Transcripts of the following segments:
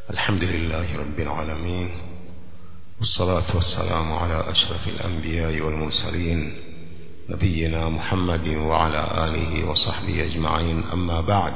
الحمد لله رب العالمين والصلاة والسلام على أشرف الأنبياء والمرسلين نبينا محمد وعلى آله وصحبه أجمعين أما بعد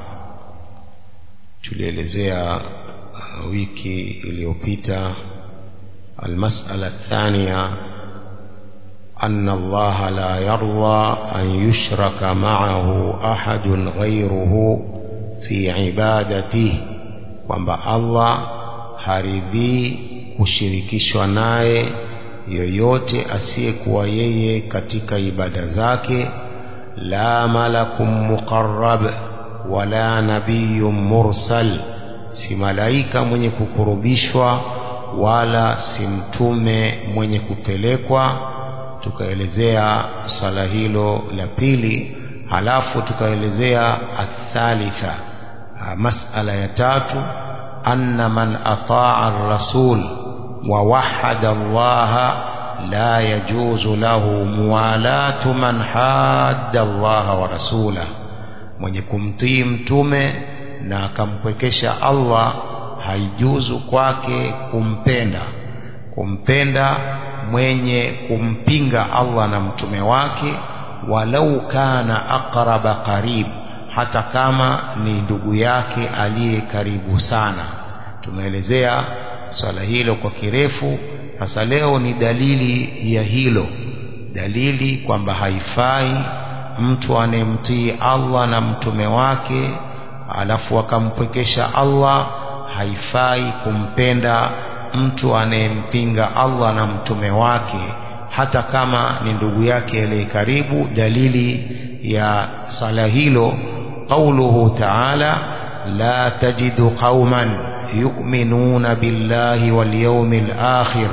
tulielezea wiki iliyopita المسألة الثانية أن الله لا يرضى أن يشرك معه أحد غيره في عبادته kwamba Allah haridhii kushirikishwa naye yoyote asiyekuwa yeye katika ibada zake la malakum muqarrab wala nabiyyun mursal si malaika mwenye kukurubishwa wala si mtume mwenye kupelekwa tukaelezea swala hilo la pili halafu tukaelezea athalitha masala ya tatu anna man ataa ar-rasul wa wahada Allah la yajuzu lahu muwalatu man hadda Allah wa rasulah mwenye kumtii mtume na akampwekesha Allah haijuzu kwake kumpenda kumpenda mwenye kumpinga Allah na mtume wake walau kana aqraba qarib hata kama ni ndugu yake aliye karibu sana tumeelezea swala hilo kwa kirefu sasa leo ni dalili ya hilo dalili kwamba haifai mtu anayemtii Allah na mtume wake alafu akampwekesha Allah haifai kumpenda mtu anayempinga Allah na mtume wake hata kama ni ndugu yake aliye karibu dalili ya sala hilo قوله تعالى لا تجد قوما يؤمنون بالله واليوم الآخر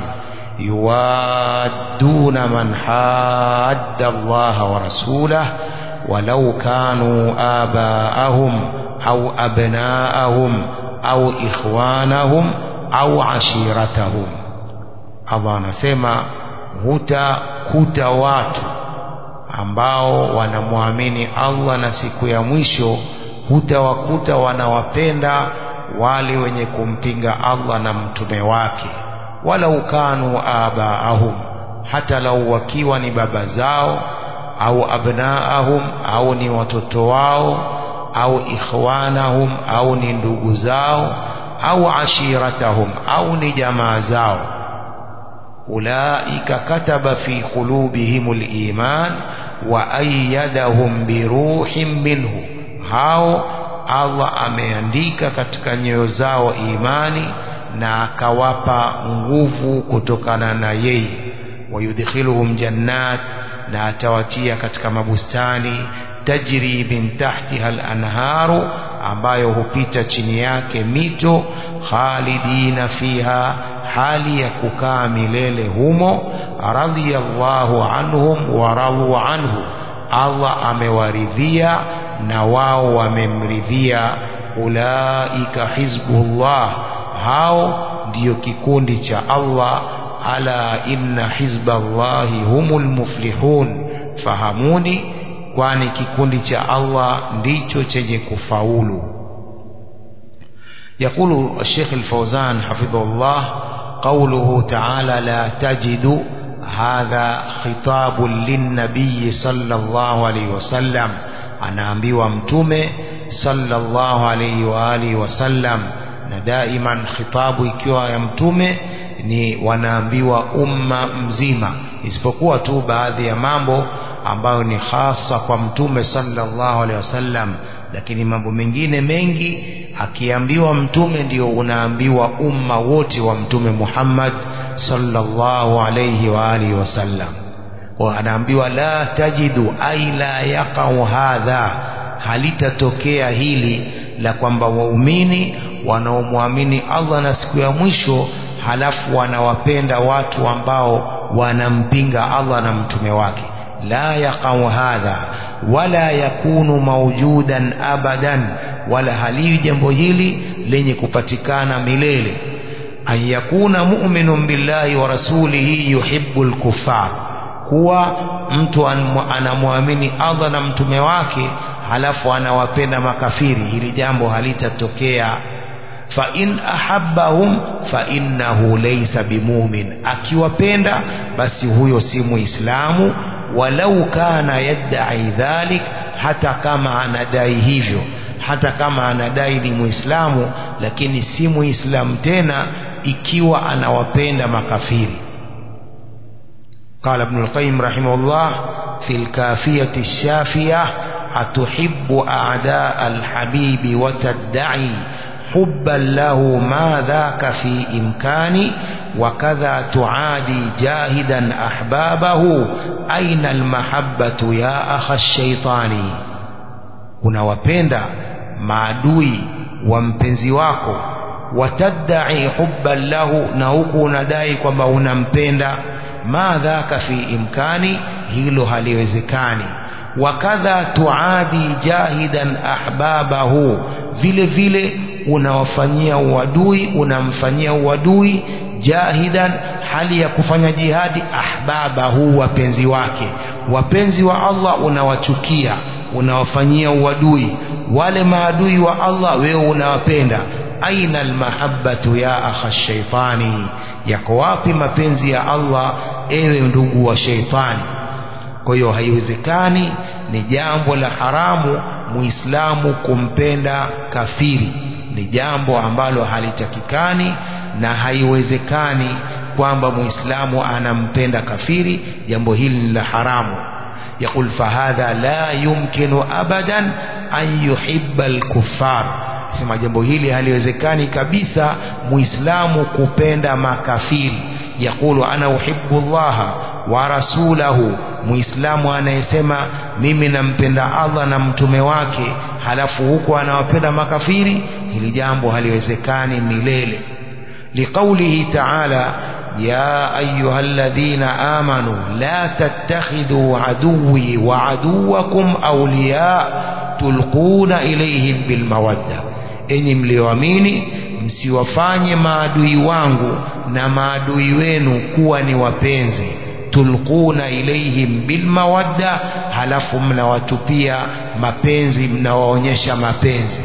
يوادون من حاد الله ورسوله ولو كانوا آباءهم أو أبناءهم أو إخوانهم أو عشيرتهم Allah anasema hutakuta watu ambao wanamwamini Allah na siku ya mwisho hutawakuta wanawapenda wale wenye kumpinga Allah na mtume wake wala ukanu abaahum hata lau wakiwa ni baba zao au abnaahum au ni watoto wao au ikhwanahum au ni ndugu zao au ashiratahum au ni jamaa zao ulaika kataba fi qulubihimul iman wa ayyadahum biruhin minhu hao Allah ameandika katika nyoyo zao imani na akawapa nguvu kutokana na yeye wayudkhiluhum jannat na atawatia katika mabustani tajri min tahtiha al-anharu ambayo hupita chini yake mito khalidina fiha hali ya kukaa milele humo radhiyallahu anhum wa radu anhu Allah amewaridhia na wao wamemridhia ulaika hizbullah hao ndiyo kikundi cha Allah ala inna hizballahi humul muflihun fahamuni kwani kikundi cha Allah ndicho chenye kufaulu يقول الشيخ الفوزان حفظه الله قوله تعالى لا تجد هذا خطاب للنبي صلى الله عليه وسلم anaambiwa mtume sallallahu alayhi wa alihi wasallam na daiman khitabu ikiwa ya mtume ni wanaambiwa umma mzima isipokuwa tu baadhi ya mambo ambayo ni hasa kwa mtume sallallahu alaihi wasallam lakini mambo mengine mengi akiambiwa mtume ndio unaambiwa umma wote wa mtume Muhammad sallallahu alayhi wa alihi wasallam wa anaambiwa la tajidu ai la yaqau hadha halitatokea hili la kwamba waumini wanaomwamini Allah na siku ya mwisho halafu wanawapenda watu ambao wanampinga Allah na mtume wake la yaqau hadha wala yakunu maujudan abadan wala haliwi jambo hili lenye kupatikana milele an yakuna mu'minun billahi wa rasulihi yuhibbu al-kuffar kuwa mtu anamwamini Allah na mtume wake halafu anawapenda makafiri hili jambo halitatokea فإن أحبهم فإنه ليس بمؤمن akiwapenda basi huyo si muislamu walau kana yadai dhalik hata kama anadai hivyo hata kama anadai ni muislamu lakini si muislamu tena ikiwa anawapenda makafiri قال ابن القيم رحمه الله في الكافية الشافية أتحب أعداء الحبيب وتدعي حبا له ما ذاك في إمكاني وكذا تعادي جاهدا أحبابه أين المحبة يا أخ الشيطان unawapenda maadui wa mpenzi wako watadai hubban lahu na huku unadai kwamba unampenda ma dhaka fi imkani hilo haliwezekani wakadha tuadi jahidan ahbabahu vile vile unawafanyia uadui unamfanyia uadui jahidan hali ya kufanya jihadi ahbabahu wapenzi wake wapenzi wa Allah unawachukia unawafanyia uadui wale maadui wa Allah wewe unawapenda aina almahabbatu ya akha shaitani yako wapi mapenzi ya Allah ewe ndugu wa sheitani kwa hiyo haiwezekani ni jambo la haramu muislamu kumpenda kafiri ni jambo ambalo halitakikani na haiwezekani kwamba muislamu anampenda kafiri jambo hili ni la haramu يقول فهذا لا يمكن أبدا أن يحب الكفار sema jambo hili haliwezekani kabisa muislamu kupenda makafiri yaqulu ana uhibbu llaha wa rasulahu muislamu anayesema mimi nampenda Allah na mtume wake halafu huko anawapenda makafiri hili jambo haliwezekani milele liqaulihi ta'ala يا أيها الذين آمنوا لا تتخذوا عدوي وعدوكم أولياء تلقون إليهم بالمودة enyi mlioamini msiwafanye maadui wangu na maadui wenu kuwa ni wapenzi tulquna ilaihim bilmawadda halafu mnawatupia mapenzi mnawaonyesha mapenzi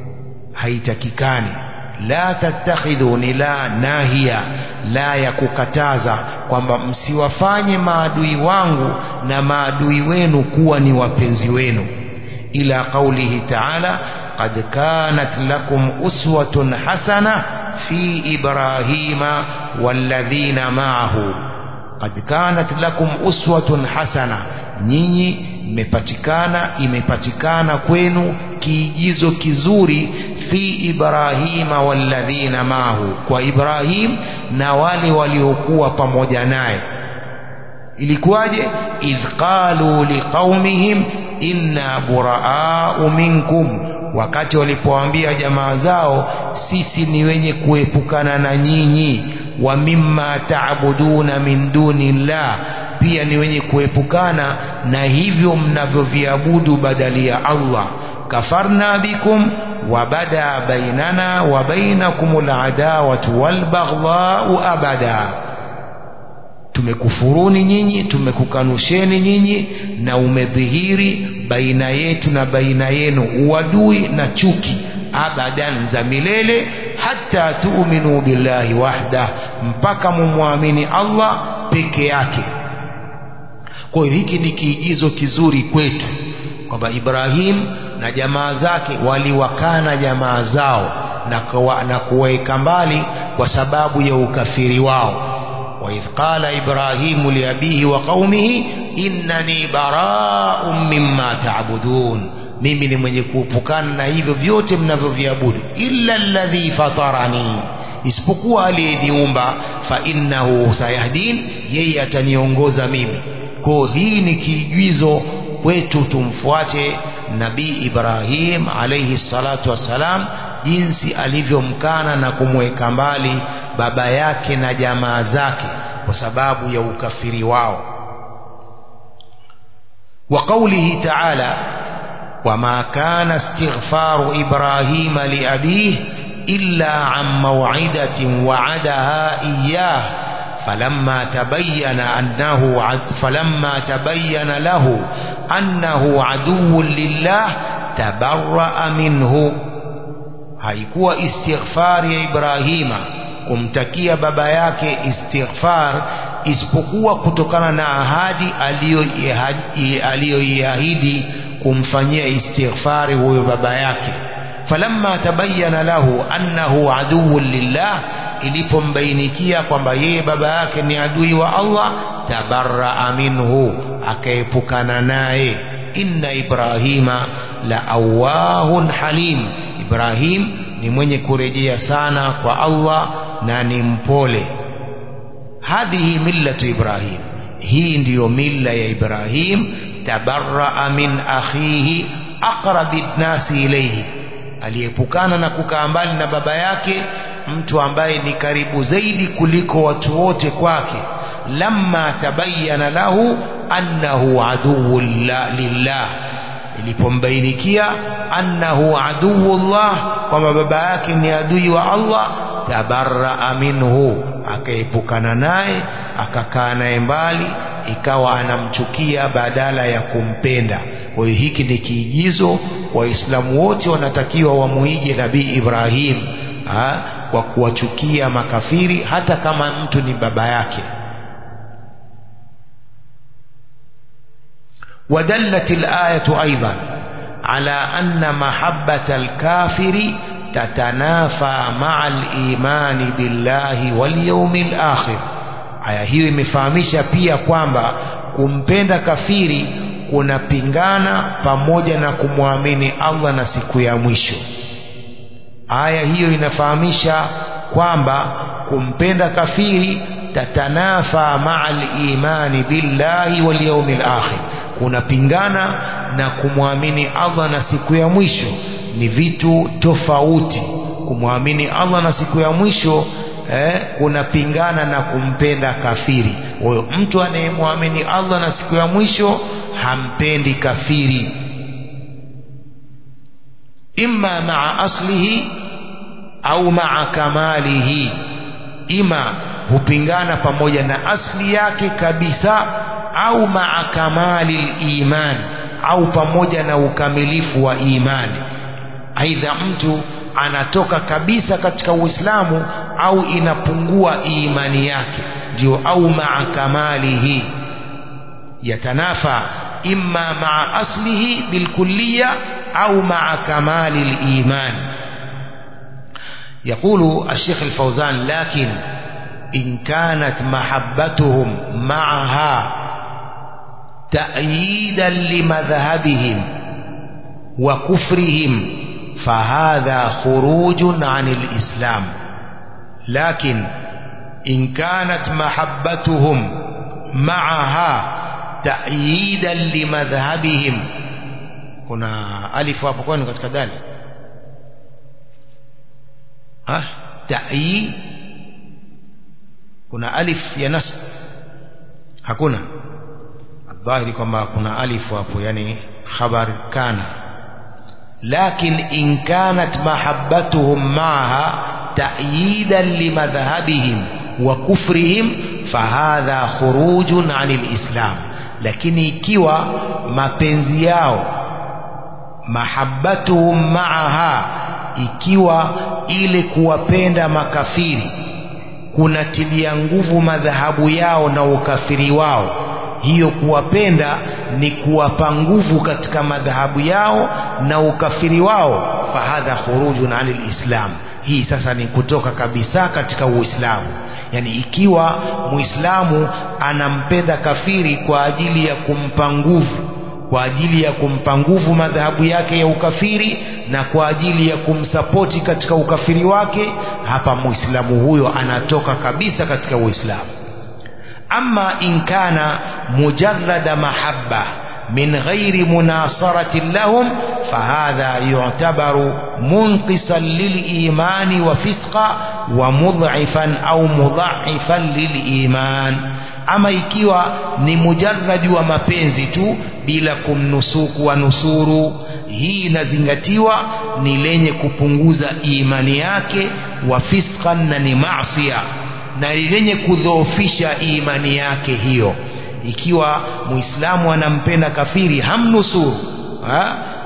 haitakikani la tattakhidhu ni la nahia la ya kukataza kwamba msiwafanye maadui wangu na maadui wenu kuwa ni wapenzi wenu ila qaulihi ta'ala qad kanat lakum uswatun hasana fi ibrahima walladhina ma'ahu qad kanat lakum uswatun hasana nyinyi mmepatikana imepatikana kwenu kiigizo kizuri fi ibrahima walladhina mahu kwa ibrahim na wale waliokuwa pamoja naye ilikuwaje idh qalu liqaumihim inna buraau minkum wakati walipoambia jamaa zao sisi ni wenye kuepukana na nyinyi wa mimma taabuduna min duni llah pia ni wenye kuepukana na hivyo mnavyoviabudu badali ya Allah kafarna bikum wabada bainana wa bainakum aladawatu walbaghdhau abada tumekufuruni nyinyi tumekukanusheni nyinyi na umedhihiri baina yetu na baina yenu uadui na chuki abadan za milele hata tuuminu billahi wahda mpaka mumwamini Allah peke yake kwa hiyo hiki ni kiigizo kizuri kwetu kwamba Ibrahim na jamaa zake waliwakana jamaa zao na kuweka mbali kwa sababu ya ukafiri wao وإذ قال إبراهيم لأبيه وقومه إنني براء مما تعبدون mimi ni mwenye kuepukana na hivyo vyote mnavyoviabudu illa alladhi fatarani isipokuwa aliyeniumba fa innahu sayahdin yeye ataniongoza mimi kwa hii ni kiigizo kwetu tumfuate nabii Ibrahim alayhi salatu wassalam jinsi alivyomkana na kumweka mbali baba yake na jamaa zake kwa sababu ya ukafiri wao wa qawlihi ta'ala wama kana istighfaru ibrahima liabih illa an maw'idatin wa'adaha iyyah فلما تبين أنه عد فلما تبين له أنه عدو لله تبرأ منه haikuwa istighfar ya Ibrahima kumtakia baba yake istighfar isipokuwa kutokana na ahadi aliyoiahidi kumfanyia istighfari huyo baba yake falamma tabayyana lahu annahu aduwwun lillah ilipombainikia kwamba yeye baba yake ni adui wa Allah tabarraa minhu akaepukana naye inna ibrahima la awahun halim ibrahim ni mwenye kurejea sana kwa Allah na ni mpole hadhihi millatu ibrahim hii ndiyo milla ya ibrahim tabarraa min akhihi aqrabi nnasi ilayhi aliepukana na kukaa mbali na baba yake mtu ambaye ni karibu zaidi kuliko watu wote kwake lamma tabayyana lahu annahu aduwwu lillah ilipombainikia annahu aduwullah kwamba baba yake ni adui wa Allah tabarraa minhu akaepukana naye akakaa naye mbali ikawa anamchukia badala ya kumpenda kwa hiyo hiki ni kiigizo waislamu wote wanatakiwa wamuige nabii Ibrahim ha, kwa kuwachukia makafiri hata kama mtu ni baba yake ودلت الآية أيضا على أن محبة الكافر تتنافى مع الإيمان بالله واليوم الآخر aya hiyo imefahamisha pia kwamba kumpenda kafiri kunapingana pamoja na kumwamini Allah na siku ya mwisho aya hiyo inafahamisha kwamba kumpenda kafiri tatanafa maa al-imani billahi wal yawmil akhir kunapingana na kumwamini Allah na siku ya mwisho ni vitu tofauti kumwamini Allah na siku ya mwisho eh, kunapingana na kumpenda kafiri huyo mtu anayemwamini Allah na siku ya mwisho hampendi kafiri imma maa aslihi au maa kamalihi ima hupingana pamoja na asli yake kabisa au maa kamali iman au pamoja na ukamilifu wa imani aidha mtu anatoka kabisa katika Uislamu au inapungua imani yake ndio au maa kamalihi yatanafa imma maa aslihi bilkulliya au maa kamali liman يقول الشيخ الفوزان لكن إن كانت محبتهم معها تأييدا لمذهبهم وكفرهم فهذا خروج عن الإسلام لكن إن كانت محبتهم معها تأييدا لمذهبهم هنا ألف hapo kwani katika dali ah ta'yi kuna alif ya nasb hakuna الظاهر kwamba kuna alifu hapo yani khabar kana لكن إن كانت محبتهم معها تأييدا لمذهبهم وكفرهم فهذا خروج عن الإسلام lakini ikiwa mapenzi yao mahabbatuhum maaha ikiwa ile kuwapenda makafiri kunatilia nguvu madhahabu yao na ukafiri wao hiyo kuwapenda ni kuwapa nguvu katika madhahabu yao na ukafiri wao fahadha khurujun anil islam hii sasa ni kutoka kabisa katika uislamu yani ikiwa muislamu anampenda kafiri kwa ajili ya kumpa nguvu kwa ajili ya kumpa nguvu madhahabu yake ya ukafiri na kwa ajili ya kumsapoti katika ukafiri wake hapa muislamu huyo anatoka kabisa katika uislamu ama in kana mujarrada mahabba min ghairi munasaratin lahum fahadha yu'tabaru munqisan lilimani wa fisqa wa mudhifan au mudha'ifan liliman ama ikiwa ni mujarradi wa mapenzi tu bila kumnusuku wa nusuru hii inazingatiwa ni lenye kupunguza imani yake wa fisqan na ni maasiya na lenye kudhoofisha imani yake hiyo ikiwa muislamu anampenda kafiri hamnusuru ha?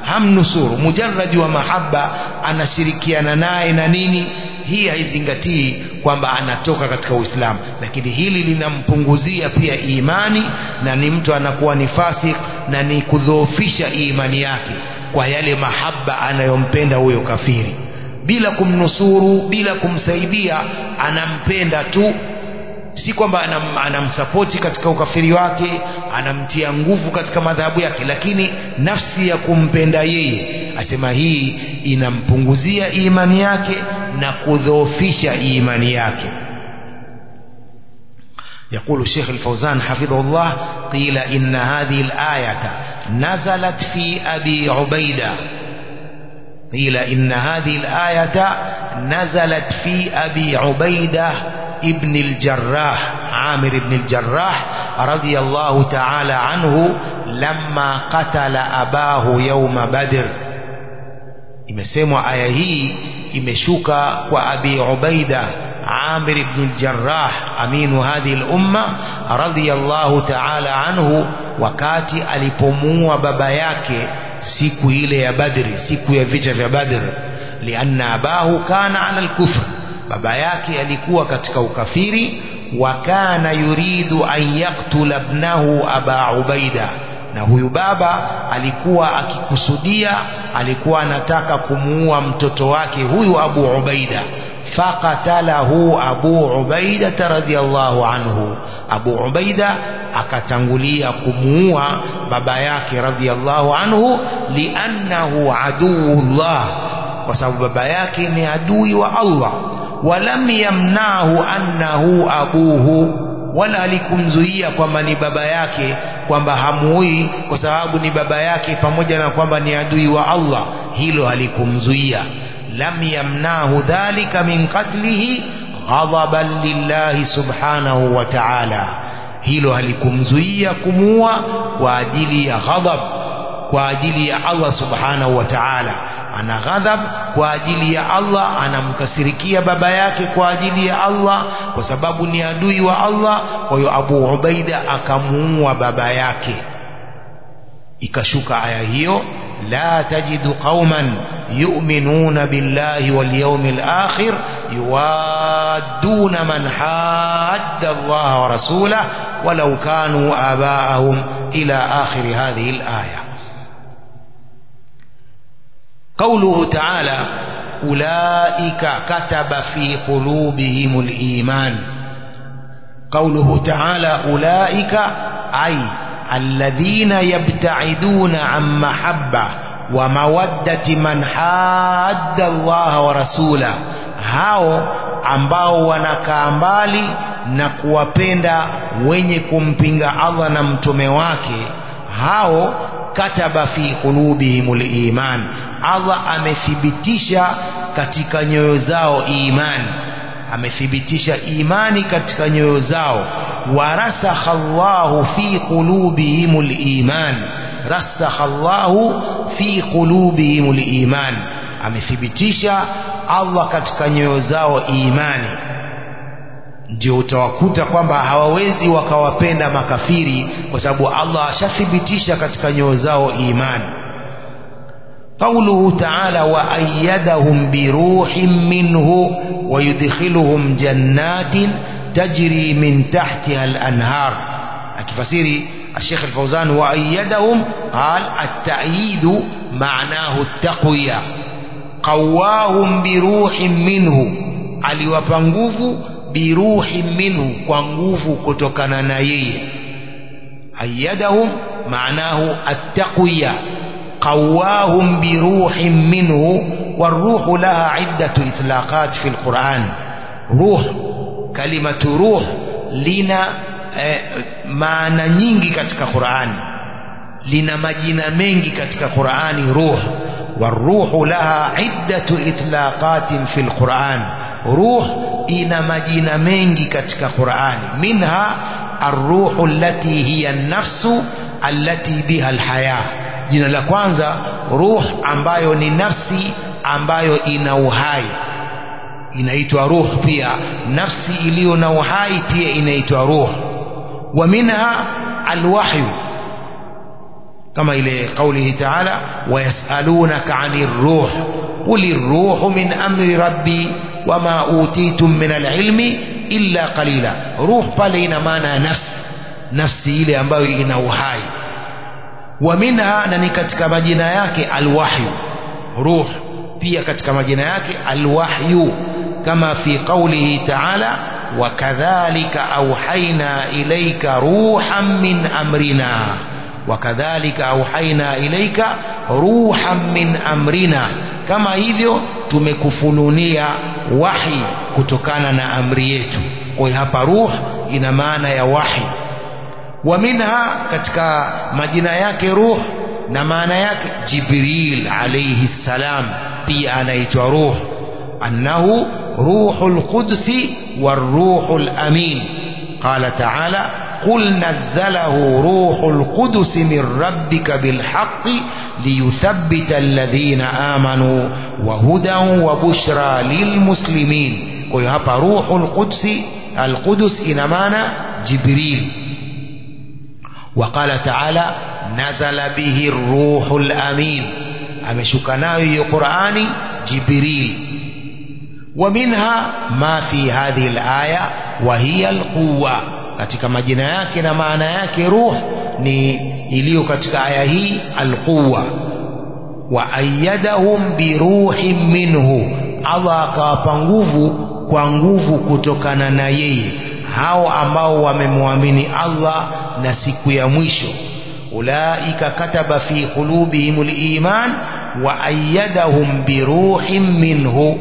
hamnusuru mujarradi wa mahaba anashirikiana naye na nini hii haizingatii kwamba anatoka katika uislamu lakini hili linampunguzia pia imani na ni mtu anakuwa ni fasik na ni kudhoofisha imani yake kwa yale mahaba anayompenda huyo kafiri bila kumnusuru bila kumsaidia anampenda tu si kwamba anam, anamsapoti katika ukafiri wake anamtia nguvu katika madhahabu yake lakini nafsi ya kumpenda yeye asema hii inampunguzia imani yake na kudhoofisha imani yake يقول الشيخ الفوزان حفظه الله قيل إن هذه الآية نزلت في أبي عبيدة قيل إن هذه الآية نزلت في أبي عبيدة ابن الجراح عامر بن الجراح رضي الله تعالى عنه لما قتل أباه يوم بدر imesemwa aya hii imeshuka kwa abi ubaida amir ibn al-jarrah aminu hadhihi al-umma radiyallahu ta'ala anhu wakati alipomuua baba yake siku ile ya badri siku ya vita vya badr lianna abahu kana ala al-kufr baba yake alikuwa katika ukafiri wa kana yuridu an yaktula ibnahu aba ubaida na huyu baba alikuwa akikusudia alikuwa anataka kumuua mtoto wake huyu abu ubaida faqatalahu abu ubaida radhiallahu anhu abu ubaida akatangulia kumuua baba yake radhiallahu anhu liannahu aduullah kwa sababu baba yake ni adui wa allah walam yamnahu annahu abuhu wala alikumzuia kwamba ni baba yake kwamba hamuui kwa sababu ni baba yake pamoja na kwamba ni adui wa Allah hilo halikumzuia lam yamnahu dhalika min qatlihi ghadaban lillahi subhanahu wa ta'ala hilo halikumzuia kumuua kwa ajili ya ghadab kwa ajili ya Allah subhanahu wa ta'ala ana ghadhab kwa ajili ya Allah anamkasirikia baba yake kwa ajili ya Allah kwa sababu ni adui wa Allah kwa hiyo Abu Ubaida akamuua baba yake ikashuka aya hiyo la tajidu qauman yu'minuna billahi wal yawmil akhir yuwadduna man hadda Allah wa rasulahu walau kanu abaahum ila akhir hadhihi al-aya قوله تعالى أولئك كتب في قلوبهم الإيمان قوله تعالى أولئك أي الذين يبتعدون عن محبة ومودة من حاد الله ورسوله hao ambao wanakaa mbali na kuwapenda wenye kumpinga Allah na mtume wake hao kataba fi qulubihimul iman Allah amethibitisha katika nyoyo zao imani amethibitisha imani katika nyoyo zao warasakha Allahu fi qulubihimul iman rasakha Allahu fi qulubihimul iman amethibitisha Allah katika nyoyo zao imani ndio utawakuta kwamba hawawezi wakawapenda makafiri kwa sababu Allah ashathibitisha katika nyoyo zao imani قوله تعالى وأيدهم بروح منه ويدخلهم جنات تجري من تحتها الأنهار أكفسيري الشيخ الفوزان وأيدهم قال التأييد معناه التقوية قواهم بروح منه aliwapa nguvu biruhi minhu kwa nguvu kutokana na yeye ayadahum maanahu attaqwiya قواهم بروح منه والروح لها عدة إطلاقات في القرآن روح كلمة روح لنا maana nyingi katika Qur'ani lina majina mengi katika Qur'ani ruh waruhu laha iddatu itlaqatin fil Qur'an ruh ina majina mengi katika Qur'ani minha arruhu allati hiya an-nafsu allati biha al-haya jina la kwanza ruh ambayo ni nafsi ambayo ina uhai inaitwa ruh pia nafsi iliyo na uhai pia inaitwa ruh wa minha alwahyu kama ile kaulihi taala wayasalunaka ani ruh quli ruhu min amri rabbi wama utitum min alilmi illa qalila ruh pale ina maana ya nafsi nafsi ile ambayo ina uhai wa minha na ni katika majina yake alwahyu ruh pia katika majina yake alwahyu kama fi qawlihi ta'ala wakadhalika auhaina ilayka ruhan min amrina wakadhalika auhaina ilayka ruhan min amrina kama hivyo tumekufunulia wahi kutokana na amri yetu kwa hiyo hapa ruh ina maana ya wahi wa minha katika majina yake ruh na maana yake jibril alayhi salam pia anaitwa ruh annahu ruhul qudsi waruhul amin qala ta'ala قل نزله روح القدس من ربك بالحق ليثبت الذين آمنوا وهدى وبشرى للمسلمين ويهب روح القدس القدس إنمانا جبريل وقال تعالى نزل به الروح الأمين أمشكناه قرآن جبريل ومنها ما في هذه الآية وهي القوة katika majina yake na maana yake ruh ni iliyo katika aya hii alquwa wa ayyadahum biruhin minhu Allah akawapa nguvu kwa nguvu kutokana na yeye hao ambao wamemwamini Allah na siku ya mwisho ulaika kataba fi qulubihim liman wa ayyadahum biruhin minhu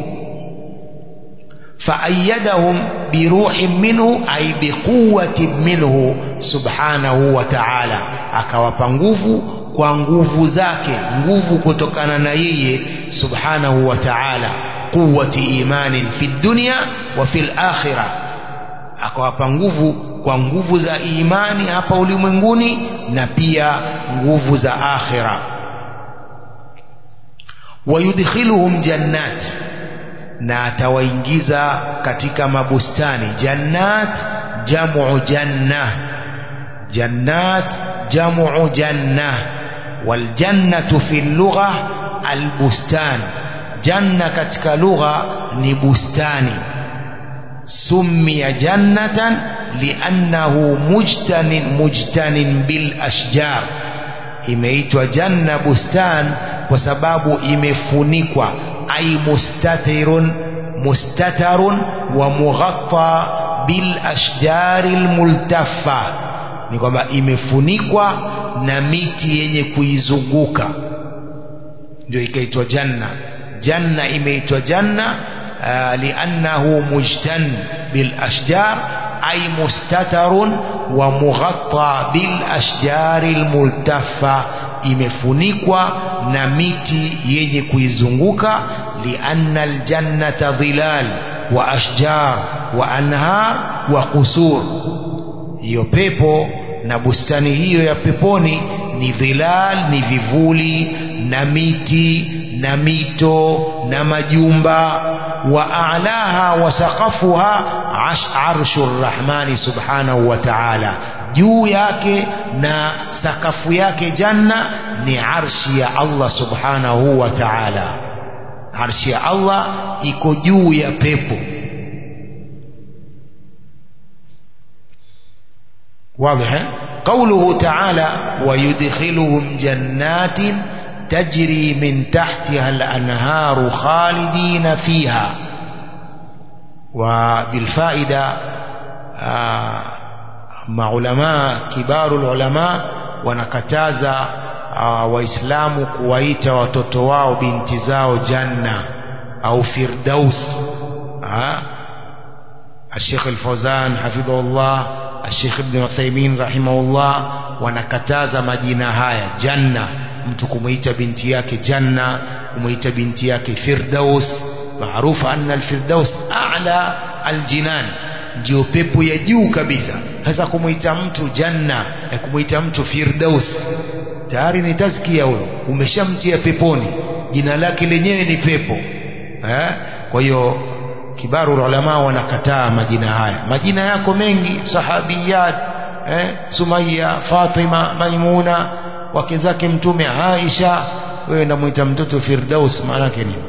فأيدهم بروح منه أي بقوة منه سبحانه وتعالى akawapa nguvu kwa nguvu zake nguvu kutokana na yeye subhanahu wa ta'ala quwwati imanin fi dunya wa fil akhirah akawapa nguvu kwa nguvu za imani hapa ulimwenguni na pia nguvu za akhira wayudkhiluhum jannat na atawaingiza katika mabustani jannat jamu janna jannat jamu janna waljannatu fi lugha albustan janna katika lugha ni bustani summiya jannatan liannahu mujtanin mujtanin bil ashjar imeitwa janna bustan kwa sababu imefunikwa ay mustatirun mustatarun wa mughatta bil ashjari almultaffa ni kwamba imefunikwa na miti yenye kuizunguka ndio ikaitwa janna janna imeitwa janna uh, liannahu mujtan bil ashjar ay mustatarun wa mughatta bil ashjari almultaffa imefunikwa na miti yenye kuizunguka lianna aljannata dhilal wa ashjar wa anhar wa qusur hiyo pepo na bustani hiyo ya peponi ni dhilal ni vivuli na miti na mito na majumba wa a'laha wa saqafuha arshu rrahmani subhanahu wa ta'ala juu yake na sakafu yake janna ni arshi ya Allah subhanahu wa ta'ala arshi ya Allah iko juu ya pepo واضح قوله تعالى ويدخلهم جنات تجري من تحتها الأنهار خالدين فيها وبالفائدة آه maulamaa kibaru ulama wanakataza uh, waislamu kuwaita watoto wao binti zao janna au firdaus الشيخ الفوزان حفظه الله الشيخ ابن عثيمين رحمه الله wanakataza majina haya janna mtu kumuita binti yake janna kumuita binti yake firdaus maarufu anna alfirdaus a'la aljinan ndio pepo ya juu kabisa sasa kumuita mtu janna ya kumuita mtu firdaus tayari ni tazkia huyo umeshamtia peponi jina lake lenyewe ni pepo eh? kwa hiyo kibaru ulama wanakataa majina haya majina yako mengi sahabiyat eh? sumaya fatima maimuna wake zake mtume Aisha wewe ndamwita mtoto Firdaus maana yake nini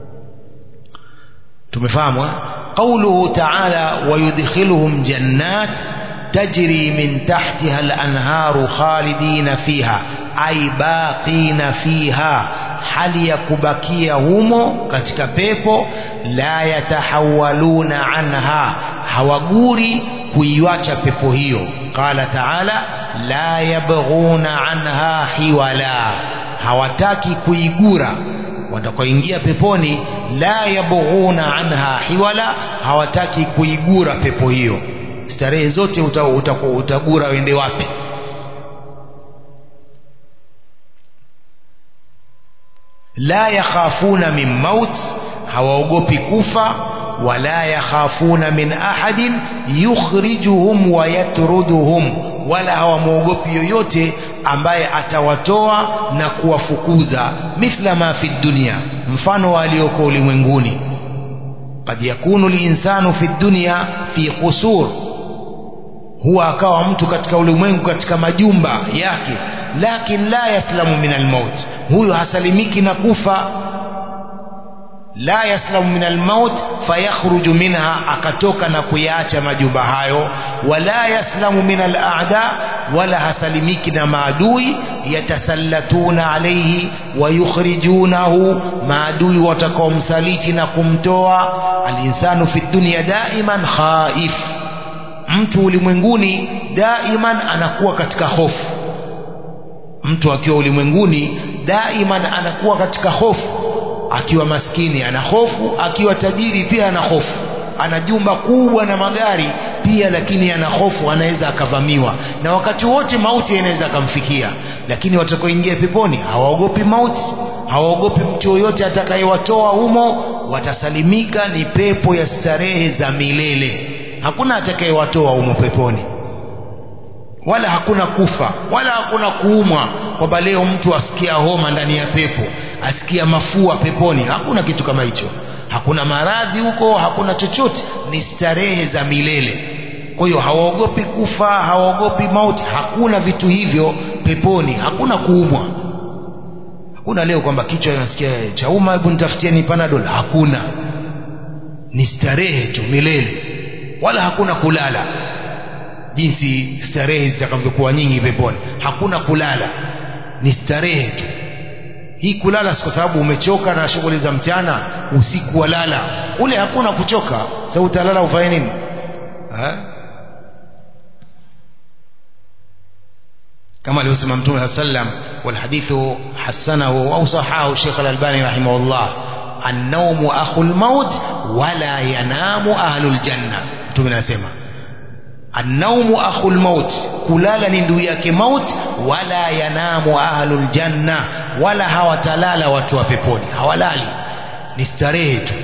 tumefahamu قوله تعالى ويدخلهم جنات تجري من تحتها الأنهار خالدين فيها أي باقين فيها hali ya kubakia humo katika pepo la yatahawaluna anha hawaguri kuiwacha pepo hiyo qala taala la yabghuna anha hiwala hawataki kuigura watakaoingia peponi la yabghuna anha hiwala hawataki kuigura pepo hiyo starehe zote uta, uta, utagura wende wapi la yakhafuna min maut hawaogopi kufa wala yakhafuna min ahadin yukhrijuhum wa yatruduhum wala hawamwogopi yoyote ambaye atawatoa na kuwafukuza mithla ma fi dunya mfano walioko ulimwenguni قد يكون الإنسان في الدنيا في قصور huwa akawa mtu katika ulimwengu katika majumba yake lakin la yaslamu min almaut huyo hasalimiki na kufa la yaslamu min almaut fayakhruju minha akatoka na kuyaacha majumba hayo wala yaslamu min alaada wala hasalimiki na maadui yatasallatuna alayhi wa yukhrijunahu maadui watakaomsaliti na kumtoa alinsanu fi dunya daiman khaif mtu ulimwenguni daiman anakuwa katika hofu mtu akiwa ulimwenguni daiman anakuwa katika hofu akiwa maskini ana hofu akiwa tajiri pia ana hofu ana jumba kubwa na magari pia lakini ana hofu anaweza akavamiwa na wakati wote mauti inaweza akamfikia lakini watakaoingia peponi hawaogopi mauti hawaogopi mtu yoyote atakayewatoa humo watasalimika ni pepo ya starehe za milele hakuna atakayewatoa humo peponi wala hakuna kufa wala hakuna kuumwa kwamba leo mtu asikia homa ndani ya pepo asikia mafua peponi hakuna kitu kama hicho hakuna maradhi huko hakuna chochote ni starehe za milele kwa hiyo hawaogopi kufa hawaogopi mauti hakuna vitu hivyo peponi hakuna kuumwa hakuna leo kwamba kichwa nasikia chauma hebu nitafutieni panadol hakuna ni starehe tu milele wala hakuna kulala jinsi starehe zitakavyokuwa nyingi peponi hakuna kulala ni starehe tu hii kulala si kwa sababu umechoka na shughuli za mchana usiku walala ule hakuna kuchoka sasa utalala ufanye nini ha? كما لو سمع متوم sallam والحديث حسنه أو صححه الشيخ الألباني رحمه الله النوم أخو الموت ولا ينام أهل الجنة متوم anasema النوم أخو الموت kulala ni ndugu yake maut wala yanamu ahlul janna wala hawatalala watu wa peponi hawalali ni starehe tu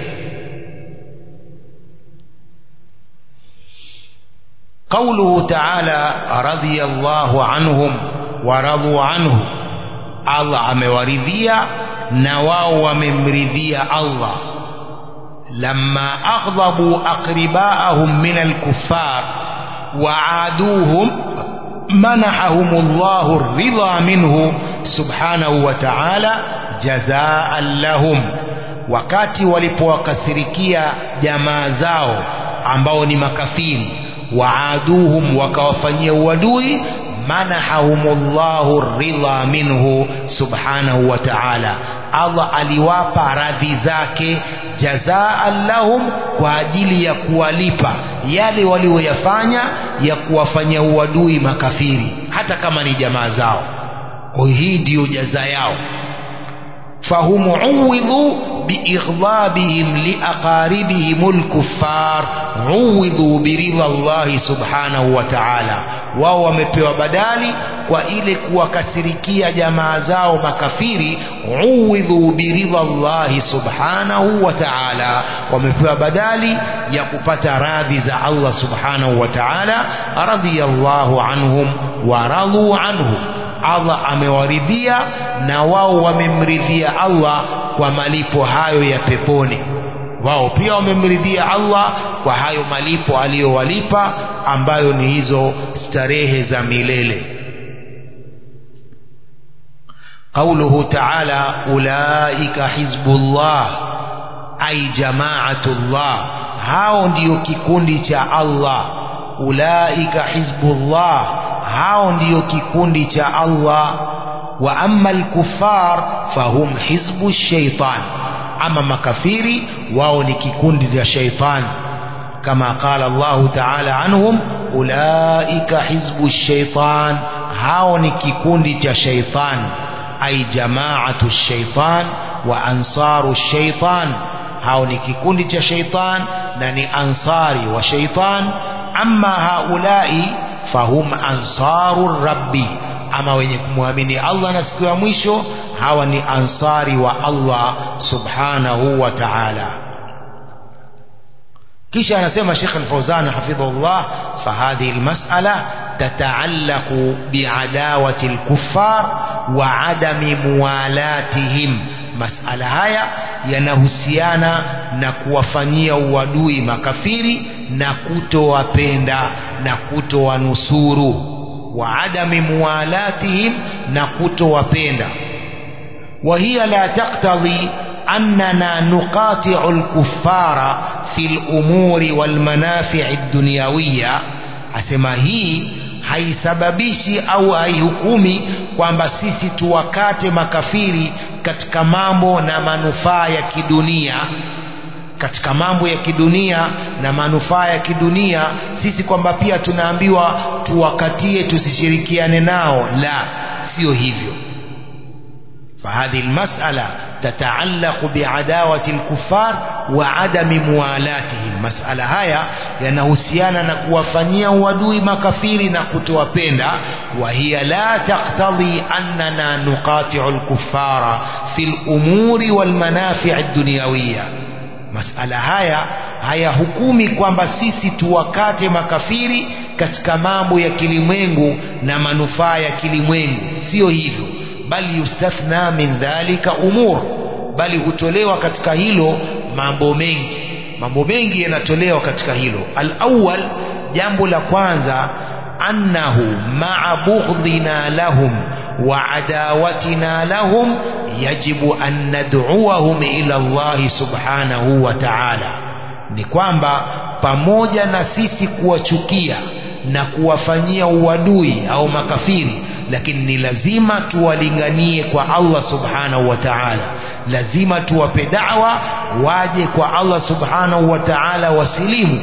قوله تعالى رضي الله عنهم ورضوا عنه الله amewaridhia na wao wamemridhia Allah لما أغضبوا أقرباءهم من الكفار وعادوهم منحهم الله الرضا منه سبحانه وتعالى جزاء لهم wakati walipowakasirikia jamaa zao ambao ni makafiri waaduhum wakawafanyia uadui manahahumullahu ridha minhu subhanahu wa ta'ala Allah aliwapa radhi zake jazaan lahum kwa ajili ya kuwalipa yale walioyafanya ya kuwafanyia uadui makafiri hata kama ni jamaa zao kwa hii ndiyo jaza yao فهم عوضوا بإغضابهم لأقاربهم الكفار عوضوا برضا الله سبحانه وتعالى wao wamepewa badali kwa ile kuwakasirikia jamaa zao makafiri uwidhu biridha llahi subhanahu wa taala wamepewa badali ya kupata radhi za allah subhanahu wa taala radhiyallahu anhum wa radhu anhu Allah amewaridhia na wao wamemridhia Allah kwa malipo hayo ya peponi wao pia wamemridhia Allah kwa hayo malipo aliyowalipa ambayo ni hizo starehe za milele قوله تعالى أولئك حزب الله أي جماعة الله hao ndiyo kikundi cha Allah ulaika hizbullah hao ndiyo kikundi cha Allah wa amma alkuffar fahum hizbu shaitan ama makafiri wao ni kikundi cha shaitan kama qala Allah ta'ala anhum ulaika hizbu shaitan hao ni kikundi cha shaitan ay jamaatu shaitan wa ansaru shaitan hao ni kikundi cha shaitan na ni ansari wa shaitan amma haulai fahum ansaru rabbi ama wenye kumwamini Allah na siku ya mwisho hawa ni ansari wa Allah subhanahu wa ta'ala kisha anasema Sheikh Al-Fawzan hafidhahullah fahadhihi almas'ala tata'allaqu bi'adawati al-kuffar wa adami muwalatihim masala haya yanahusiana na kuwafanyia uadui makafiri na kutowapenda na kutowanusuru wa adami muwalatihim na kutowapenda wa hiya la taqtadhi annana nuqati'u al-kuffara fi al-umuri wal manafi' ad-dunyawiyya asema hii haisababishi au haihukumi kwamba sisi tuwakate makafiri katika mambo na manufaa ya kidunia katika mambo ya kidunia na manufaa ya kidunia sisi kwamba pia tunaambiwa tuwakatie tusishirikiane nao la sio hivyo فهذه المسألة تتعلق بعداوة الكفار وعدم موالاتهم مسألة هيا ينهسيانا نكوفنيا ودوي مكفير نكتوا بيندا وهي لا تقتضي أننا نقاطع الكفار في الأمور والمنافع الدنيوية masala haya hayahukumi kwamba sisi tuwakate makafiri katika mambo ya kilimwengu na manufaa ya kilimwengu sio hivyo bali yustathna min dhalika umur bali hutolewa katika hilo mambo mengi mambo mengi yanatolewa katika hilo alawwal jambo la kwanza annahu ma'a bughdina lahum wa adawatina lahum yajibu an nad'uahum ila Allah subhanahu wa ta'ala ni kwamba pamoja na sisi kuwachukia na kuwafanyia uadui au makafiri lakini ni lazima tuwalinganie kwa Allah subhanahu wa ta'ala lazima tuwape da'wa waje kwa Allah subhanahu wa ta'ala wasilimu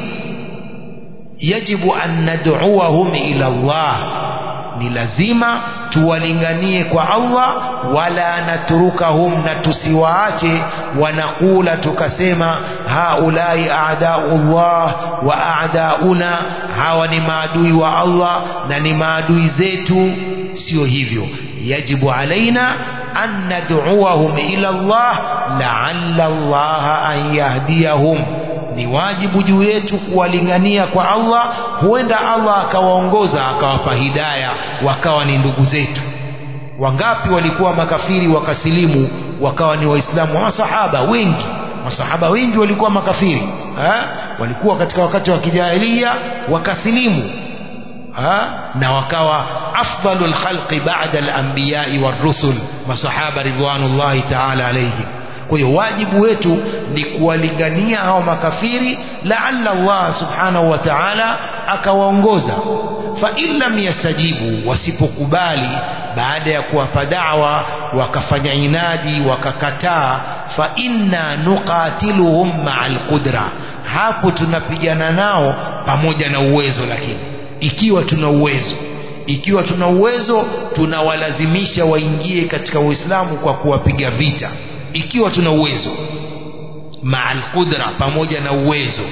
yajibu an nad'uahum ila Allah ni lazima tuwalinganie kwa Allah wala naturukahum na tusiwaache wanakula tukasema haulai a'daullah wa a'dauna hawa ni maadui wa Allah na ni maadui zetu sio hivyo yajibu alaina an nad'uahum ila Allah la'alla Allah an yahdiyahum ni wajibu juu yetu kuwalingania kwa Allah huenda Allah akawaongoza akawapa hidaya wakawa ni ndugu zetu wangapi walikuwa makafiri wakasilimu wakawa ni waislamu masahaba wengi masahaba wengi walikuwa makafiri ha? walikuwa katika wakati wa kijahilia wakasilimu ha? na wakawa afdalul khalqi ba'da al-anbiya'i war-rusul masahaba ridwanullahi ta'ala alayhim kwa hiyo wajibu wetu ni kuwalingania hao makafiri laalla Allah subhanahu wa ta'ala akawaongoza fa in lam yastajibu wasipokubali baada ya kuwapa da'wa wakafanya inadi wakakataa fa inna nuqatiluhum ma'al qudra hapo tunapigana nao pamoja na uwezo lakini ikiwa tuna uwezo ikiwa tuna uwezo tunawalazimisha waingie katika Uislamu kwa kuwapiga vita ikiwa tuna uwezo ma'al qudra pamoja na uwezo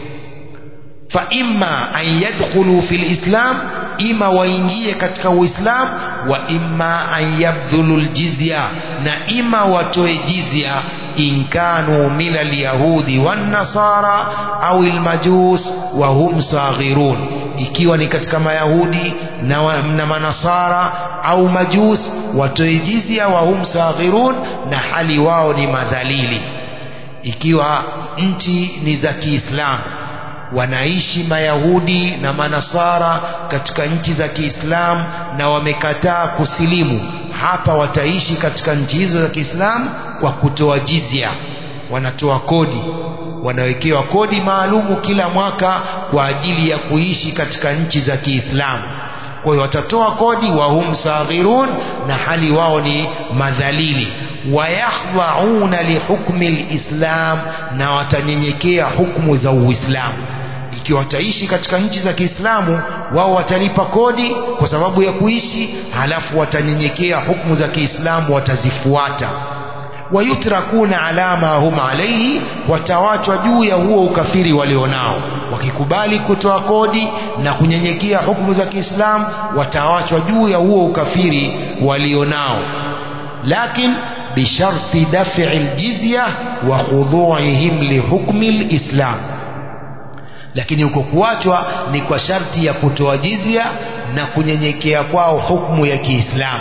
fa imma an yadkhulu fil islam ima waingie katika uislam wa imma an yabdhulu aljizya na ima watoe jizya in kanu min alyahudi wan nasara au almajus wa hum saghirun ikiwa ni katika mayahudi na, na manasara au majus watoe jizya wa hum saghirun na hali wao ni madhalili ikiwa nchi ni za Kiislamu wanaishi mayahudi na manasara katika nchi za Kiislamu na wamekataa kusilimu hapa wataishi katika nchi hizo za Kiislamu kwa kutoa jizya wanatoa kodi wanawekewa kodi maalumu kila mwaka kwa ajili ya kuishi katika nchi za Kiislamu kwa hiyo watatoa kodi wa hum saghirun na hali wao ni madhalili wayakhdhauna lihukmi lislam na watanyenyekea hukmu za uislamu ikiwa wataishi katika nchi za Kiislamu wao watalipa kodi kwa sababu ya kuishi halafu watanyenyekea hukmu za Kiislamu watazifuata wayutrakuna ala ma hum alaihi watawachwa juu ya huo ukafiri walionao wakikubali kutoa kodi na kunyenyekea hukumu za Kiislamu watawachwa juu ya huo ukafiri walionao lakin bisharti daf'i aljizya wa khudhu'ihim lihukmi alislam lakini huko kuachwa ni kwa sharti ya kutoa jizya na kunyenyekea kwao hukumu ya Kiislamu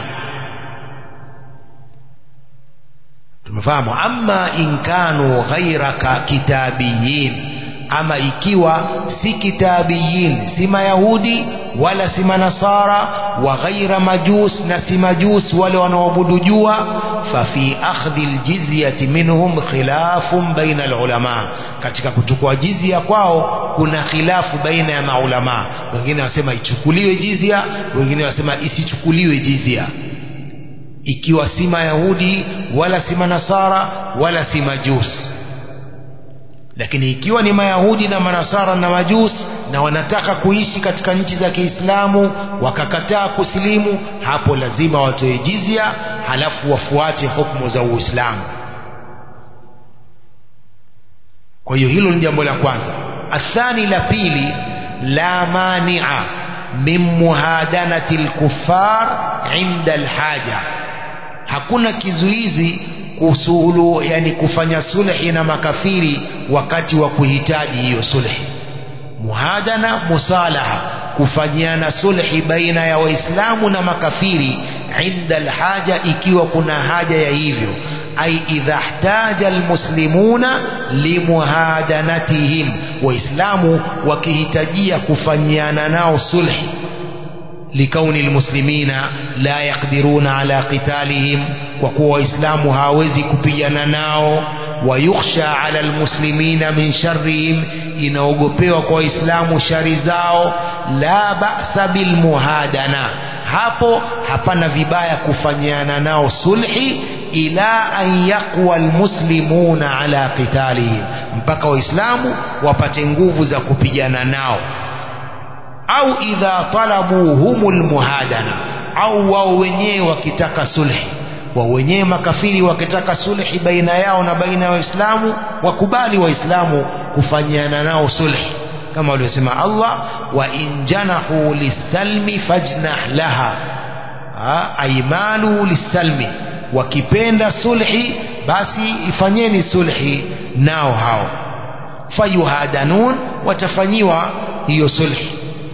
tumefahamu amma in kanu ghairaka kitabiyin ama ikiwa si kitabiyin si mayahudi wala si manasara wa ghaira majus na si majus wale wanaoabudu jua fafi akhdhi aljizyati minhum khilafun baina alulama katika kuchukua jizya kwao kuna khilafu baina ya maulama wengine wanasema ichukuliwe jizya wengine wanasema isichukuliwe jizya ikiwa si mayahudi wala si manasara wala si majus lakini ikiwa ni mayahudi na manasara na majus na wanataka kuishi katika nchi za Kiislamu wakakataa kusilimu hapo lazima watoe jizya halafu wafuate hukumu za Uislamu kwa hiyo hilo ni jambo la kwanza athani la pili la mania min muhadanati lkuffar inda alhaja hakuna kizuizi kusulu yani kufanya sulhi na makafiri wakati wa kuhitaji hiyo sulhi muhadana musalaha kufanyiana sulhi baina ya waislamu na makafiri inda alhaja ikiwa kuna haja ya hivyo ai idha ihtaja almuslimuna limuhadanatihim waislamu wakihitajia kufanyiana nao sulhi لكون المسلمين لا يقدرون على قتالهم وقوة إسلام هاوزي كبيانا ناو ويخشى على المسلمين من شرهم inaogopewa kwa waislamu shari zao la ba'sa bil muhadana hapo hapana vibaya kufanyiana nao sulhi ila an yaqwa almuslimuna ala qitalihim mpaka waislamu wapate nguvu za kupigana nao au idha talabu humul muhadana au wao wenyewe wakitaka sulhi wao wenyewe makafiri wakitaka sulhi baina yao na baina ya waislamu wakubali waislamu kufanyiana nao sulhi kama waliosema Allah wa in janahu lisalmi fajnah laha aimanu lisalmi wakipenda sulhi basi ifanyeni sulhi nao hao fayuhadanun watafanyiwa hiyo sulhi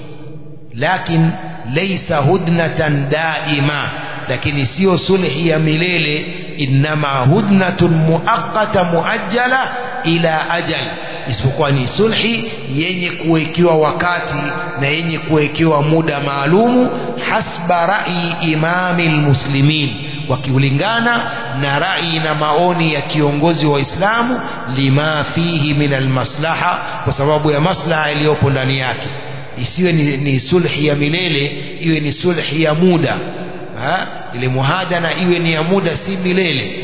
lakin laysa hudnatan daima lakini sio sulhi ya milele innama hudnatun muaqqata muajjala ila ajal isipokuwa ni sulhi yenye kuwekewa wakati na yenye kuwekewa muda maalumu hasba rai imami lmuslimin wakiulingana na rai na maoni ya kiongozi wa Uislamu lima fihi min almaslaha kwa sababu ya maslaha iliyopo ndani yake isiwe ni, ni sulhi ya milele iwe ni sulhi ya muda ha? ile muhadana iwe ni ya muda si milele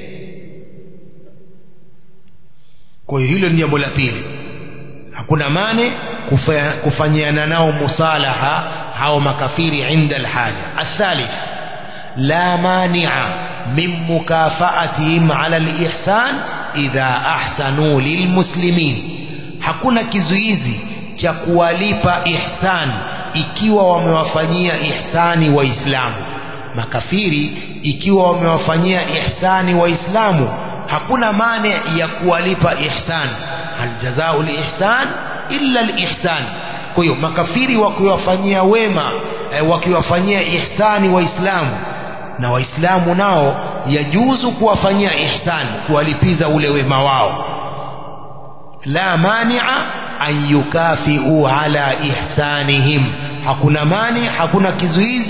kwa hiyo hilo ni jambo la pili hakuna mane kufanyiana nao musalaha hao makafiri inda alhaja athalith la mania min mukafaatihim ala alihsan idha ahsanu lilmuslimin hakuna kizuizi cha kuwalipa ihsan ikiwa wamewafanyia ihsani waislamu makafiri ikiwa wamewafanyia ihsani waislamu hakuna mane ya kuwalipa ihsan hal jazau lihsan illa lihsan kwa hiyo makafiri wakiwafanyia wema eh, wakiwafanyia ihsani waislamu na waislamu nao yajuzu kuwafanyia ihsan kuwalipiza ule wema wao la mania an yukafiu ala ihsanihim hakuna mani hakuna kizuizi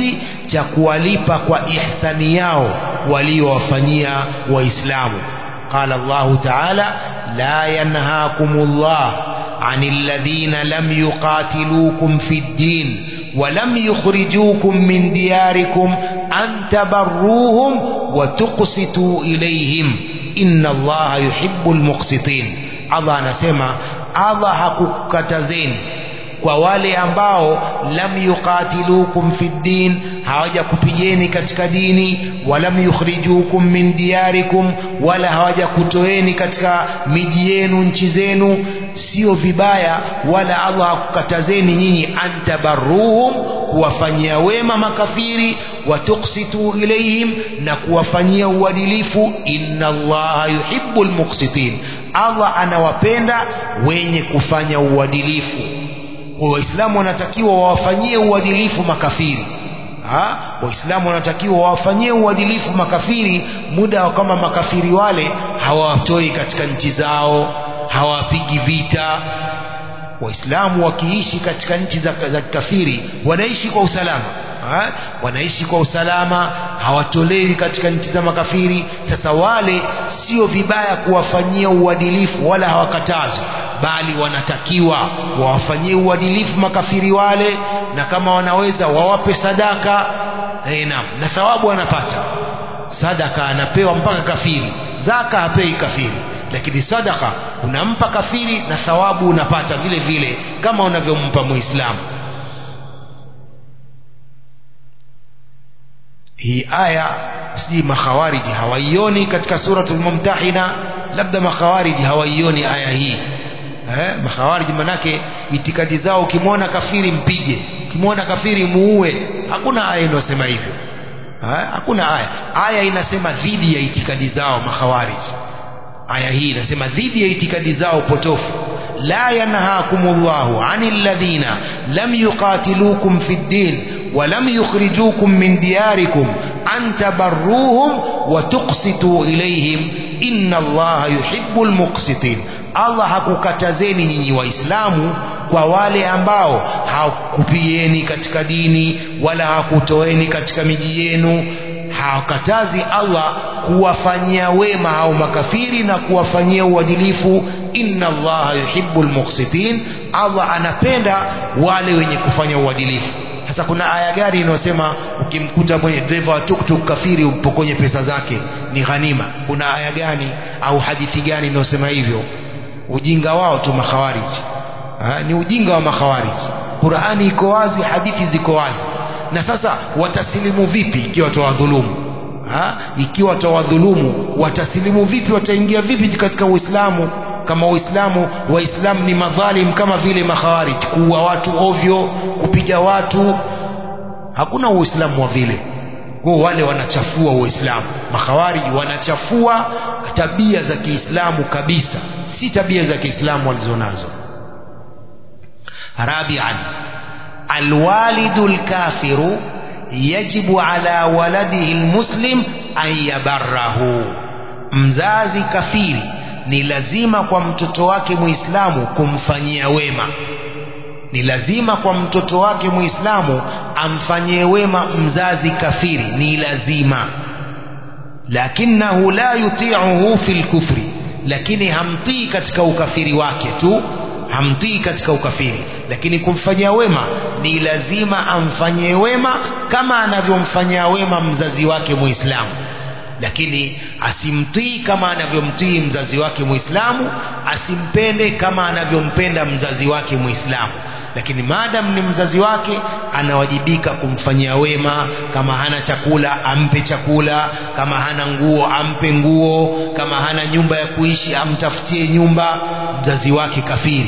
cha kuwalipa kwa ihsani yao waliowafanyia waislamu qala Allahu ta'ala la yanhaakumullah عن الذين لم يقاتلوكم في الدين ولم يخرجوكم من دياركم أن تبروهم وتقسطوا إليهم إن الله يحب المقسطين الله anasema Allah hakukatazeni kwa wale ambao lam yuqatilukum fi ddin hawajakupigeni katika dini walam yukhrijukum min diyarikum wala hawajakutoeni katika miji yenu nchi zenu sio vibaya wala Allah hakukatazeni nyinyi antabarruhum kuwafanyia wema makafiri watuksitu ilaihim na kuwafanyia uadilifu inna allaha yuhibbul muqsitin Allah anawapenda wenye kufanya uadilifu waislamu wanatakiwa wawafanyie uadilifu makafiri ha? waislamu wanatakiwa wawafanyie uadilifu makafiri muda kama makafiri wale hawatoi katika nchi zao hawapigi vita waislamu wakiishi katika nchi za, za kafiri wanaishi kwa usalama ha? wanaishi kwa usalama hawatolewi katika nchi za makafiri sasa wale sio vibaya kuwafanyia uadilifu wala hawakatazwi bali wanatakiwa wawafanyie uadilifu makafiri wale na kama wanaweza wawape sadaka e, naam na thawabu anapata sadaka anapewa mpaka kafiri zaka hapei kafiri lakini sadaka unampa kafiri na thawabu unapata vile vile kama unavyompa muislamu hii aya sijui makhawariji hawaioni katika suratul mumtahina labda makhawariji hawaioni aya hii eh, makhawariji manake itikadi zao ukimwona kafiri mpige ukimwona kafiri muue hakuna aya inayosema hivyo eh, hakuna aya aya inasema dhidi ya itikadi zao makhawariji aya hii inasema dhidi ya itikadi zao potofu la yanhaakumullahu anil ladhina lam yuqatilukum fid din ولم يخرجوكم من دياركم أن تبروهم وتقسطوا إليهم إن الله يحب المقسطين Allah hakukatazeni nyinyi waislamu kwa wale ambao hawakupieni katika dini wala hakutoeni katika miji yenu hawakatazi Allah kuwafanyia wema hao makafiri na kuwafanyia uadilifu inna allaha yuhibbul muqsitin Allah anapenda wale wenye kufanya uadilifu sasa kuna aya gani inayosema ukimkuta mwenye dereva wa tuktuk kafiri umpokonye pesa zake ni ghanima kuna aya gani au hadithi gani inayosema hivyo ujinga wao tu makhawariji ha? ni ujinga wa makhawariji Qur'ani iko wazi hadithi ziko wazi na sasa watasilimu vipi ikiwa tawadhulumu ha? ikiwa watawadhulumu watasilimu vipi wataingia vipi katika Uislamu kama Uislamu waislamu ni madhalim kama vile makhawarij kuua watu ovyo kupiga watu hakuna uislamu wa vile kwa wale wanachafua uislamu makhawarij wanachafua tabia za Kiislamu kabisa si tabia za Kiislamu walizonazo rabi'an alwalidu alkafiru yajibu ala waladihi almuslim an yabarrahu mzazi kafiri ni lazima kwa mtoto wake muislamu kumfanyia wema ni lazima kwa mtoto wake muislamu amfanyie wema mzazi kafiri ni lazima lakinahu la yuti'uhu fil kufri lakini hamtii katika ukafiri wake tu hamtii katika ukafiri lakini kumfanyia wema ni lazima amfanyie wema kama anavyomfanyia wema mzazi wake muislamu lakini asimtii kama anavyomtii mzazi wake muislamu asimpende kama anavyompenda mzazi wake muislamu lakini maadam ni mzazi wake anawajibika kumfanyia wema kama hana chakula ampe chakula kama hana nguo ampe nguo kama hana nyumba ya kuishi amtafutie nyumba mzazi wake kafiri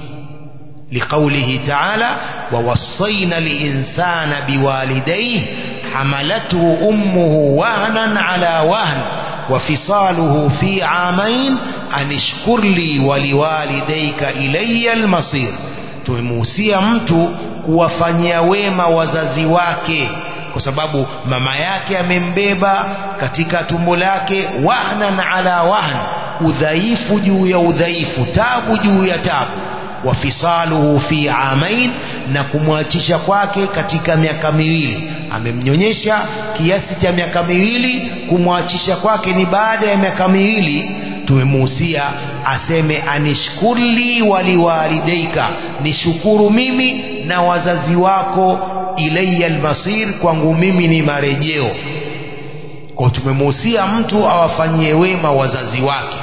لقوله تعالى ووصينا الإنسان بوالديه حملته أمه وهنا على وهن وفصاله في عامين أن اشكر لي ولوالديك إلي المصير tumemuhusia mtu kuwafanyia wema wazazi wake kwa sababu mama yake amembeba katika tumbo lake wahnan ala wahn udhaifu juu ya udhaifu tabu juu ya tabu wa fisaluhu fi amain na kumwachisha kwake katika miaka miwili amemnyonyesha kiasi cha miaka miwili kumwachisha kwake ni baada ya miaka miwili tumemuhusia aseme anishkurli waliwalideika nishukuru mimi na wazazi wako ilayya almasir kwangu mimi ni marejeo kwa tumemuhusia mtu awafanyie wema wazazi wake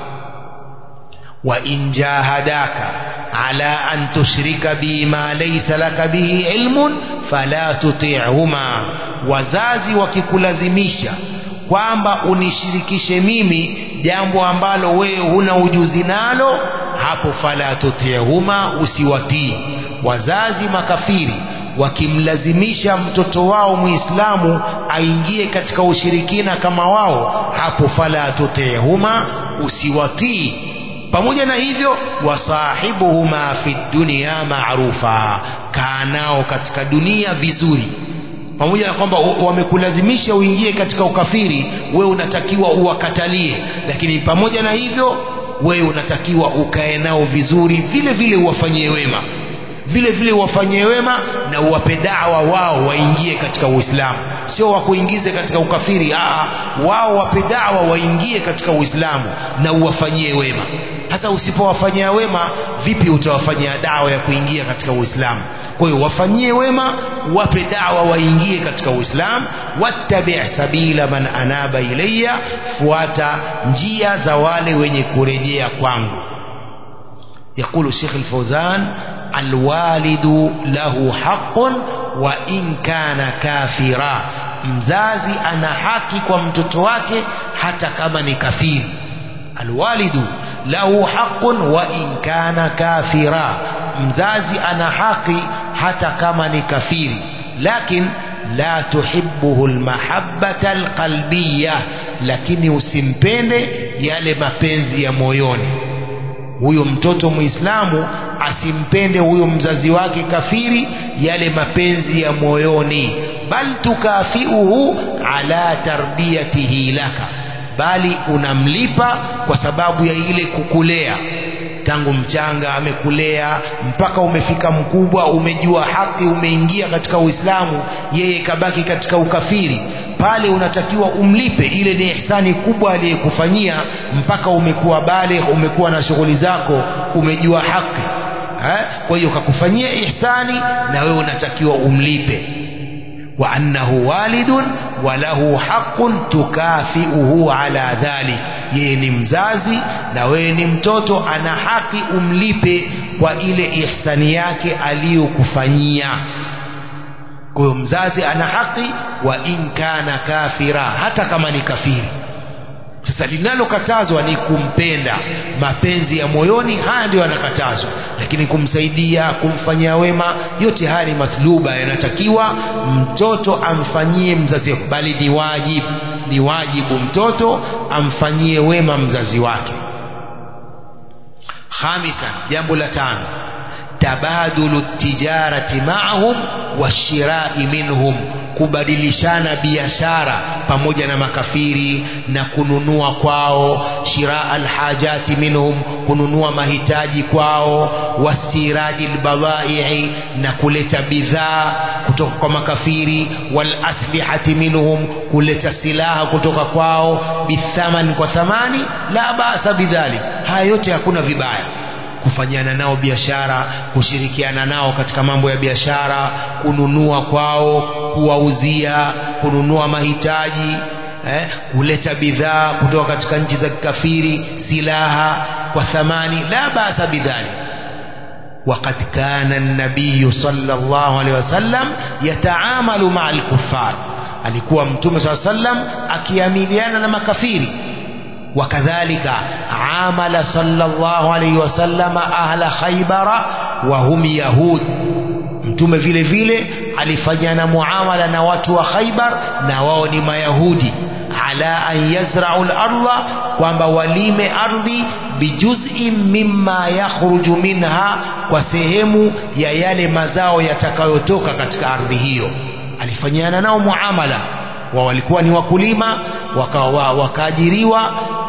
wa in jahadaka ala an tushrika bi ma laysa laka bihi ilmun fala tuti'huma wazazi wakikulazimisha kwamba unishirikishe mimi jambo ambalo wewe huna ujuzi nalo hapo fala tuti'huma usiwatii wazazi makafiri wakimlazimisha mtoto wao muislamu aingie katika ushirikina kama wao hapo fala tuti'huma usiwatii pamoja na hivyo wasahibuhuma fi dunya ma'rufa kaa nao katika dunia vizuri pamoja na kwamba wamekulazimisha uingie katika ukafiri wewe unatakiwa uwakatalie lakini pamoja na hivyo wewe unatakiwa ukae nao vizuri vile vile uwafanyie wema vile vile uwafanyie wema na uwape dawa wao waingie katika uislamu sio wakuingize katika ukafiri aa wao wape dawa waingie katika uislamu na uwafanyie wema hasa usipowafanyia wema vipi utawafanyia dawa ya kuingia katika uislamu kwa hiyo wafanyie wema wape dawa waingie katika uislamu wattabi sabila man anaba ilayya fuata njia za wale wenye kurejea kwangu يقول الشيخ الفوزان الوالد له حق وإن كان كافرا mzazi ana haki kwa mtoto wake hata kama ni kafiri alwalidu lahu haqqun wa in kana kafira mzazi ana haki hata kama ni kafiri lakin la tuhibbuhu almahabbata alqalbiyya lakini usimpende yale mapenzi ya moyoni huyo mtoto muislamu asimpende huyo mzazi wake kafiri yale mapenzi ya moyoni bal tukafiuhu ala tarbiyatihi laka bali unamlipa kwa sababu ya ile kukulea tangu mchanga amekulea mpaka umefika mkubwa umejua haki umeingia katika uislamu yeye kabaki katika ukafiri pale unatakiwa umlipe ile ni ihsani kubwa aliyekufanyia mpaka umekuwa bale umekuwa na shughuli zako umejua haki eh? kwa hiyo kakufanyia ihsani na wewe unatakiwa umlipe wa annahu walidun wa lahu haqqun tukafiuhu ala dhalik yeye ni mzazi na wewe ni mtoto ana haki umlipe kwa ile ihsani yake aliyokufanyia kwa hiyo mzazi ana haki wa in kana kafira hata kama ni kafiri sasa linalokatazwa ni kumpenda mapenzi ya moyoni haya ndio yanakatazwa lakini kumsaidia kumfanyia wema yote haya ni matluba yanatakiwa mtoto amfanyie mzazi bali ni wajibu ni wajibu mtoto amfanyie wema mzazi wake khamisan jambo la tano tabadulu tijarati maahum washirai minhum kubadilishana biashara pamoja na makafiri na kununua kwao shiraa alhajati minhum kununua mahitaji kwao wastiradi albadhai'i na kuleta bidhaa kutoka kwa makafiri walaslihati minhum kuleta silaha kutoka kwao bithaman kwa thamani la basa bidhalik haya yote hakuna vibaya kufanyana nao biashara kushirikiana nao katika mambo ya biashara kununua kwao kuwauzia kununua mahitaji eh, kuleta bidhaa kutoka katika nchi za kikafiri silaha kwa thamani la basa bidhalik وقد كان النبي صلى الله عليه وسلم يتعامل مع الكفار alikuwa mtume saa sallam akiamiliana na makafiri وكذلك عامل صلى الله عليه وسلم أهل خيبر وهم يهود mtume vile vile alifanyana muamala na watu wa Khaibar na wao ni mayahudi ala an yazra'u al-ardha kwamba walime ardhi bijuz'in mimma yakhruju minha kwa sehemu ya yale mazao yatakayotoka katika ardhi hiyo alifanyana nao muamala wa walikuwa ni wakulima wakaajiriwa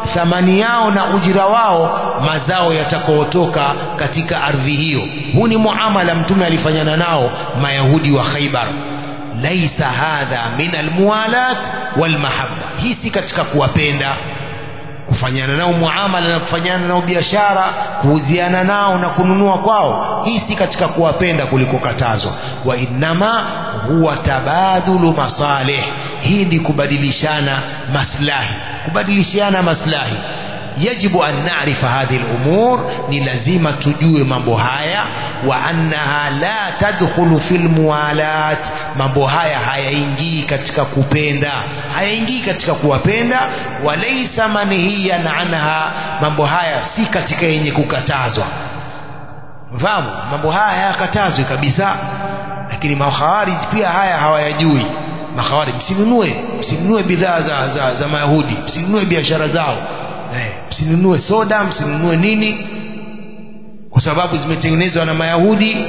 thamani yao na ujira wao mazao yatakaotoka katika ardhi hiyo huu ni muamala mtume alifanyana nao mayahudi wa khaibar laisa hadha min almuwalat walmahabba hii si katika kuwapenda kufanyana nao muamala na kufanyana nao biashara kuuziana nao na kununua kwao hii si katika kuwapenda kuliko katazwa wa innama huwa tabadulu masalih hii ni kubadilishana maslahi kubadilishana maslahi yajibu an narifa hadhihi lumur ni lazima tujue mambo haya wa annaha la tadkhulu fi lmuwalat mambo haya hayaingii katika kupenda hayaingii katika kuwapenda walaisa manhiyan anha mambo haya si katika yenye kukatazwa fahamu mambo haya hayakatazwi kabisa lakini makhawarij pia haya hawayajui makhawarij msinunue msinunue bidhaa za, za, za mayahudi msinunue biashara zao eh, msinunue soda msinunue nini kwa sababu zimetengenezwa na mayahudi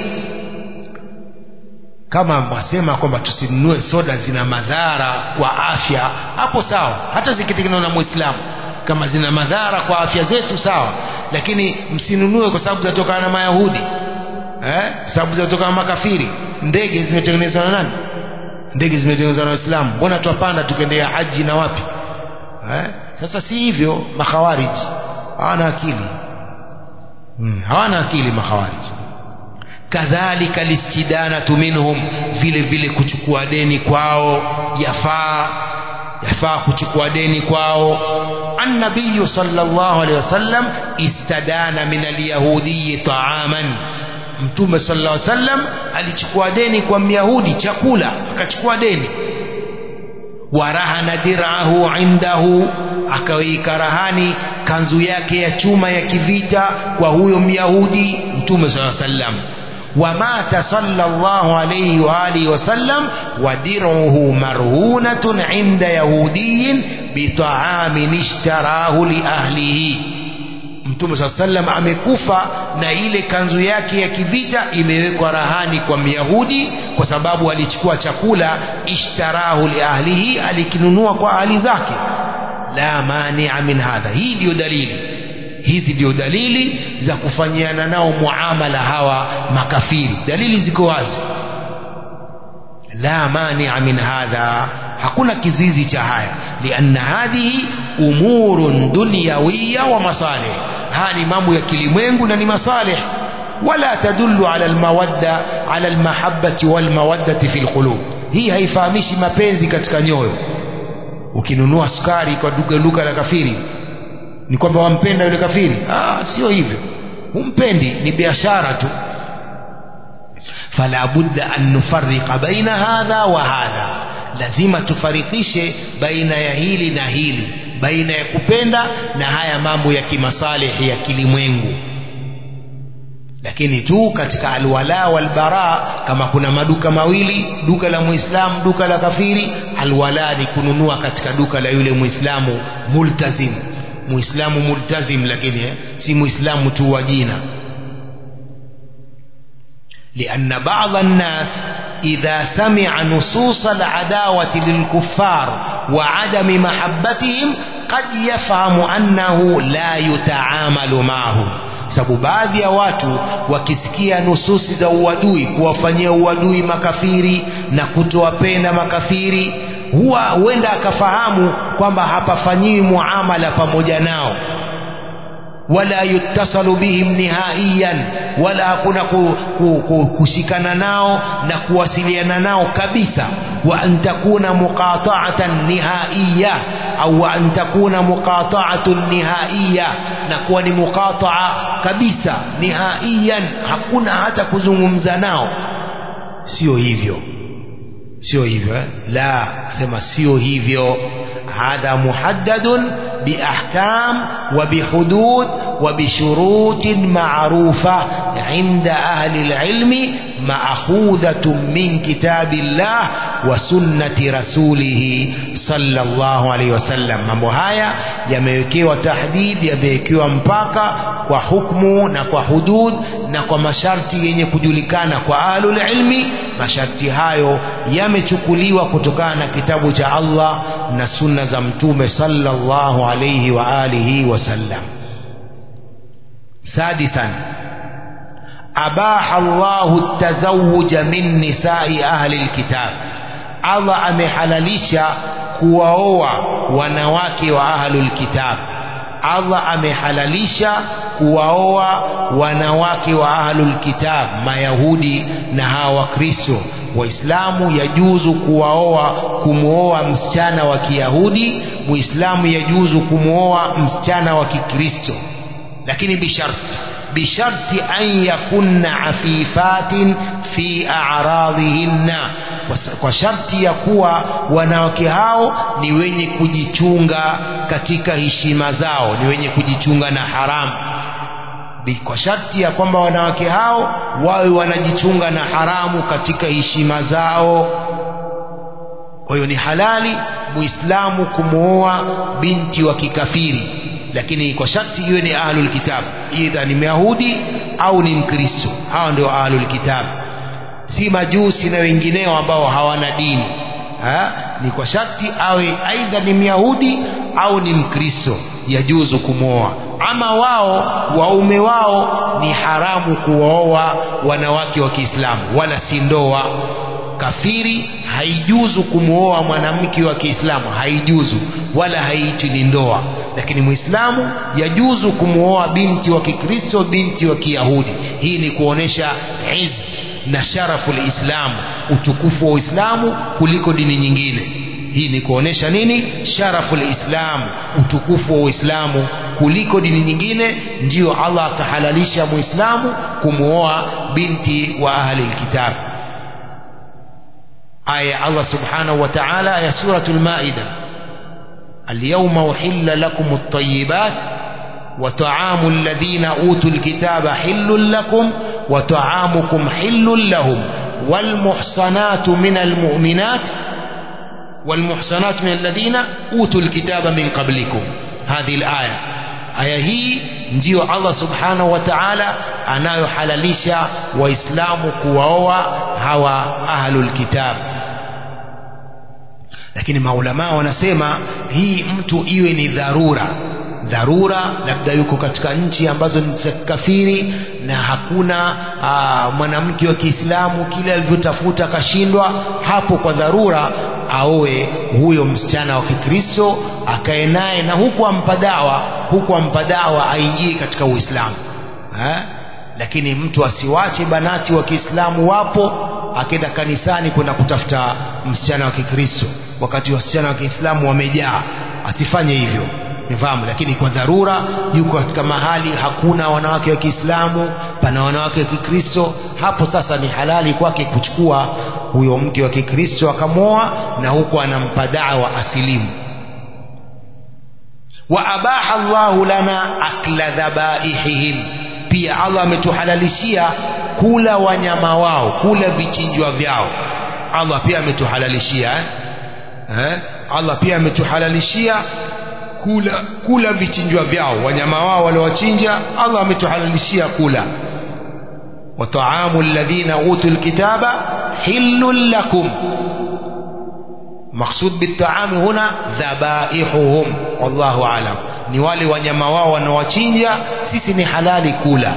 kama mwasema kwamba tusinunue soda zina madhara kwa afya hapo sawa hata zikitengenezwa na mwislamu kama zina madhara kwa afya zetu sawa lakini msinunue kwa sababu zinatokana na mayahudi eh? sababu zinatokana na makafiri ndege zimetengenezwa na nani ndege zimetengenezwa na waislamu mbona twapanda tukaendea haji na wapi eh? sasa si hivyo makhawariji hawana akili hmm. hawana akili makhawariji kadhalika listidanatu minhum vile vile kuchukua deni kwao yafaa yafaa kuchukua deni kwao annabiyu sallallahu alaihi wasallam istadana min alyahudiyi taaman mtume sallallahu alaihi wasallam alichukua deni kwa myahudi chakula akachukua deni warahana dirahu indahu akaweka rahani kanzu yake ya chuma ya kivita kwa huyo myahudi mtume sallallahu alaihi wasallam ومات صلى الله عليه وآله وسلم ودرعه مرهونة عند يهودي بطعام اشتراه لأهله mtume saa sallam amekufa na ile kanzu yake ya kivita imewekwa rahani kwa myahudi kwa sababu alichukua chakula ishtarahu liahlihi alikinunua kwa ahli zake la mania min hadha hii ndiyo dalili hizi ndio dalili za kufanyiana nao muamala hawa makafiri dalili ziko wazi la mania min hadha hakuna kizizi cha haya lianna hadhihi umurun dunyawiya wa masalih haya ni mambo ya kilimwengu na ni masalih wala tadullu ala almawadda ala almahabbati walmawaddati fi lqulub hii haifahamishi mapenzi katika nyoyo ukinunua sukari kwa duka duka la kafiri ni kwamba wampenda yule kafiri ah, sio hivyo humpendi ni biashara tu fala budda an nufarriqa baina hadha wa hadha lazima tufarikishe baina ya hili na hili baina ya kupenda na haya mambo ya kimasalihi ya kilimwengu lakini tu katika alwala walbara kama kuna maduka mawili duka la muislamu duka la kafiri alwala ni kununua katika duka la yule muislamu multazim muislamu multazim lakini eh, si muislamu tu wa jina لأن بعض الناس إذا سمع نصوص العداوة للكفار وعدم محبتهم قد يفهم أنه لا يتعامل معهم sababu baadhi ya watu wakisikia nususi za uadui kuwafanyia uadui makafiri na kutowapenda makafiri huwa huenda akafahamu kwamba hapafanyiwi muamala pamoja nao wala yuttasalu bihim nihaiyan wala hakuna ku, ku, ku, kushikana nao na kuwasiliana nao kabisa wa an takuna muqata'atan nihaiya au wa an takuna muqata'atun nihaiya na kuwa ni muqata'a kabisa nihaiyan hakuna hata kuzungumza nao sio hivyo sio hivyo eh? la sema sio hivyo hadha muhaddadun biahkam wa bihudud وبشروط معروفة عند أهل العلم مأخوذة من كتاب الله وسنة رسوله صلى الله عليه وسلم mambo haya yamewekewa tahdid yamewekewa mpaka kwa hukmu na kwa hudud na kwa masharti yenye kujulikana kwa ahlul ilmi masharti hayo yamechukuliwa kutokana na kitabu cha Allah na sunna za mtume sallallahu alayhi wa alihi wasallam سادسا أباح الله التزوج من نساء أهل الكتاب Allah amehalalisha kuwaoa wanawake wa ahlul kitab Allah amehalalisha kuwaoa wanawake wa ahlul kitab mayahudi na hawa wakristo waislamu yajuzu kuwaoa kumwoa msichana wa kiyahudi muislamu yajuzu kumwoa msichana wa kikristo lakini bisharti bisharti an yakunna afifatin fi a'radhihinna kwa sharti ya kuwa wanawake hao ni wenye kujichunga katika heshima zao ni wenye kujichunga na haramu kwa sharti ya kwamba wanawake hao wawe wanajichunga na haramu katika heshima zao kwa hiyo ni halali muislamu kumwoa binti wa kikafiri lakini kwa sharti iwe ni ahlul kitab idha ni myahudi au ni mkristo hawa ndio ahlul kitab si majusi na wengineo ambao hawana dini ha? ni kwa sharti awe aidha ni myahudi au ni mkristo yajuzu kumwoa ama wao waume wao ni haramu kuwaoa wanawake wa kiislamu wala si ndoa kafiri haijuzu kumwoa mwanamke wa kiislamu haijuzu wala haitwi ni ndoa lakini muislamu yajuzu kumwoa binti wa kikristo binti wa kiyahudi hii ni kuonesha izz na sharafu lislamu utukufu wa uislamu kuliko dini nyingine hii ni kuonesha nini sharafu lislamu utukufu wa uislamu kuliko dini nyingine ndiyo allah akahalalisha muislamu kumwoa binti wa ahli lkitab aya allah subhanahu wa taala ya suratu lmaida اليوم أحل لكم الطيبات وطعام الذين أوتوا الكتاب حل لكم وطعامكم حل لهم والمحصنات من المؤمنات والمحصنات من الذين أوتوا الكتاب من قبلكم هذه الآية aya hii ndiyo allah subhanahu wa taala anayohalalisha waislamu kuwaoa hawa ahlulkitab lakini maulamaa wanasema hii mtu iwe ni dharura dharura labda yuko katika nchi ambazo ni za kikafiri na hakuna mwanamke wa kiislamu kile alivyotafuta akashindwa hapo kwa dharura aoe huyo msichana wa kikristo akae naye na huku ampa dawa huku ampa dawa aingie katika uislamu eh? lakini mtu asiwache banati wa kiislamu wapo akenda kanisani kwenda kutafuta msichana wa kikristo wakati wasichana wa kiislamu wamejaa asifanye hivyo nifahamu lakini kwa dharura yuko katika mahali hakuna wanawake wa kiislamu pana wanawake wa kikristo hapo sasa ni halali kwake kuchukua huyo mke wa kikristo akamwoa na huko anampa dawa asilimu wa abaha llahu lana akla dhabaihihim pia allah ametuhalalishia kula wanyama wao kula vichinjwa vyao allah pia ametuhalalishia eh? Eh? allah pia ametuhalalishia kula kula vichinjwa vyao wanyama wao waliowachinja allah ametuhalalishia kula wataamu alladhina utu lkitaba hillun lakum maksud bitaami huna dhabaihuhum wallahu alam ni wale wanyama wao wanaowachinja sisi ni halali kula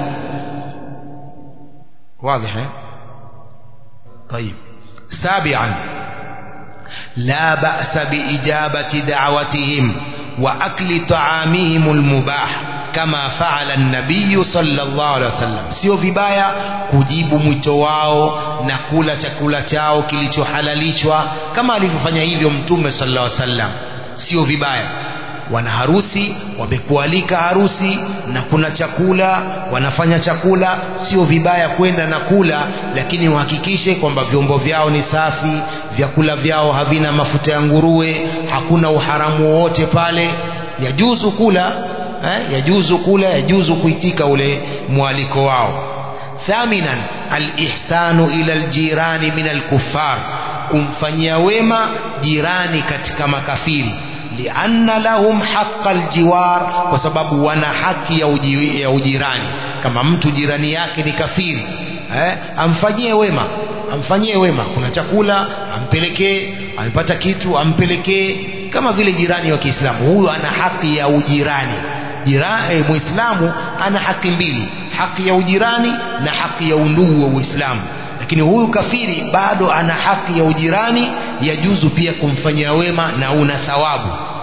واضح طيب سابعا لا بأس بإجابة دعوتهم وأكل طعامهم المباح كما فعل النبي صلى الله عليه وسلم sio vibaya kujibu mwito wao na kula chakula chao kilichohalalishwa kama alivyofanya hivyo mtume sallallahu alaihi wasallam sio vibaya wana harusi wamekualika harusi na kuna chakula wanafanya chakula sio vibaya kwenda na kula lakini uhakikishe kwamba vyombo vyao ni safi vyakula vyao havina mafuta ya nguruwe hakuna uharamu wowote pale yajuzu kula eh, yajuzu kula yajuzu kuitika ule mwaliko wao thaminan alihsanu ila aljirani min alkuffar kumfanyia wema jirani katika makafiri lianna lahum haqa aljiwar kwa sababu wana haki ya, uji, ya ujirani kama mtu jirani yake ni kafiri eh, amfanyie wema amfanyie wema kuna chakula ampelekee amepata kitu ampelekee kama vile jirani wa Kiislamu huyu ana haki ya ujirani jirani eh, muislamu ana haki mbili haki ya ujirani na haki ya undugu wa Uislamu lakini huyu kafiri bado ana haki ya ujirani yajuzu pia kumfanyia wema na una thawabu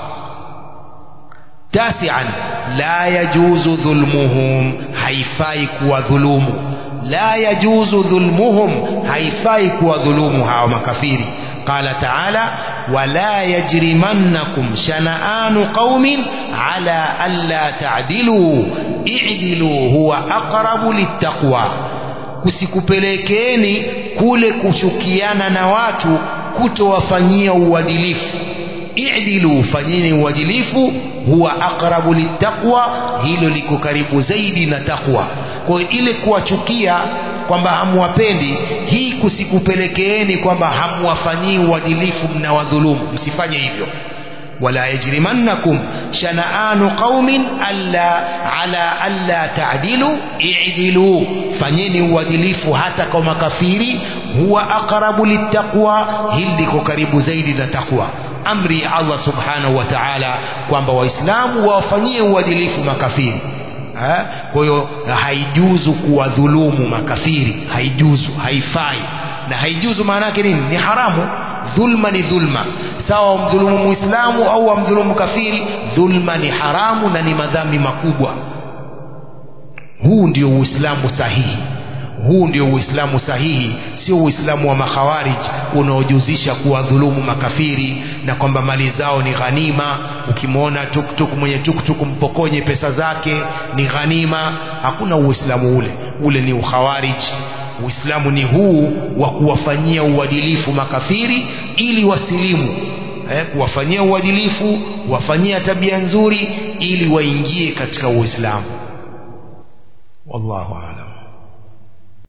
tasian la yajuzu dhulmuhum haifai kuwa dhulumu la yajuzu dhulmuhum haifai kuwa dhulumu hawa makafiri qala taala wala yajrimannakum shana'anu qaumin ala alla ta'dilu i'dilu huwa aqrabu littaqwa kusikupelekeeni kule kuchukiana na watu kutowafanyia uadilifu i'dilu fanyeni uadilifu huwa aqrabu littaqwa hilo liko karibu zaidi na takwa kwa hiyo ile kuwachukia kwamba hamwapendi hii kusikupelekeeni kwamba hamwafanyii uadilifu mnawadhulumu msifanye hivyo wala yajrimannakum shana'anu qaumin alla ala alla ta'dilu i'dilu fanyeni uadilifu hata kwa makafiri huwa aqrabu littaqwa hili liko karibu zaidi na takwa amri ya Allah subhanahu wa ta'ala kwamba waislamu wawafanyie uadilifu makafiri kwa hiyo haijuzu kuwadhulumu makafiri haijuzu haifai na haijuzu maana yake nini ni haramu dhulma ni dhulma sawa wamdhulumu muislamu au wamdhulumu kafiri dhulma ni haramu na ni madhambi makubwa huu ndio uislamu sahihi huu ndio uislamu sahihi sio uislamu wa makhawarij unaojuzisha kuwadhulumu makafiri na kwamba mali zao ni ghanima ukimwona tuktuk mwenye tuktuk mpokonye pesa zake ni ghanima hakuna uislamu ule ule ni ukhawarij uislamu ni huu wa kuwafanyia uadilifu makafiri ili wasilimu eh, kuwafanyia uadilifu wafanyia tabia nzuri ili waingie katika uislamu wallahu a'lam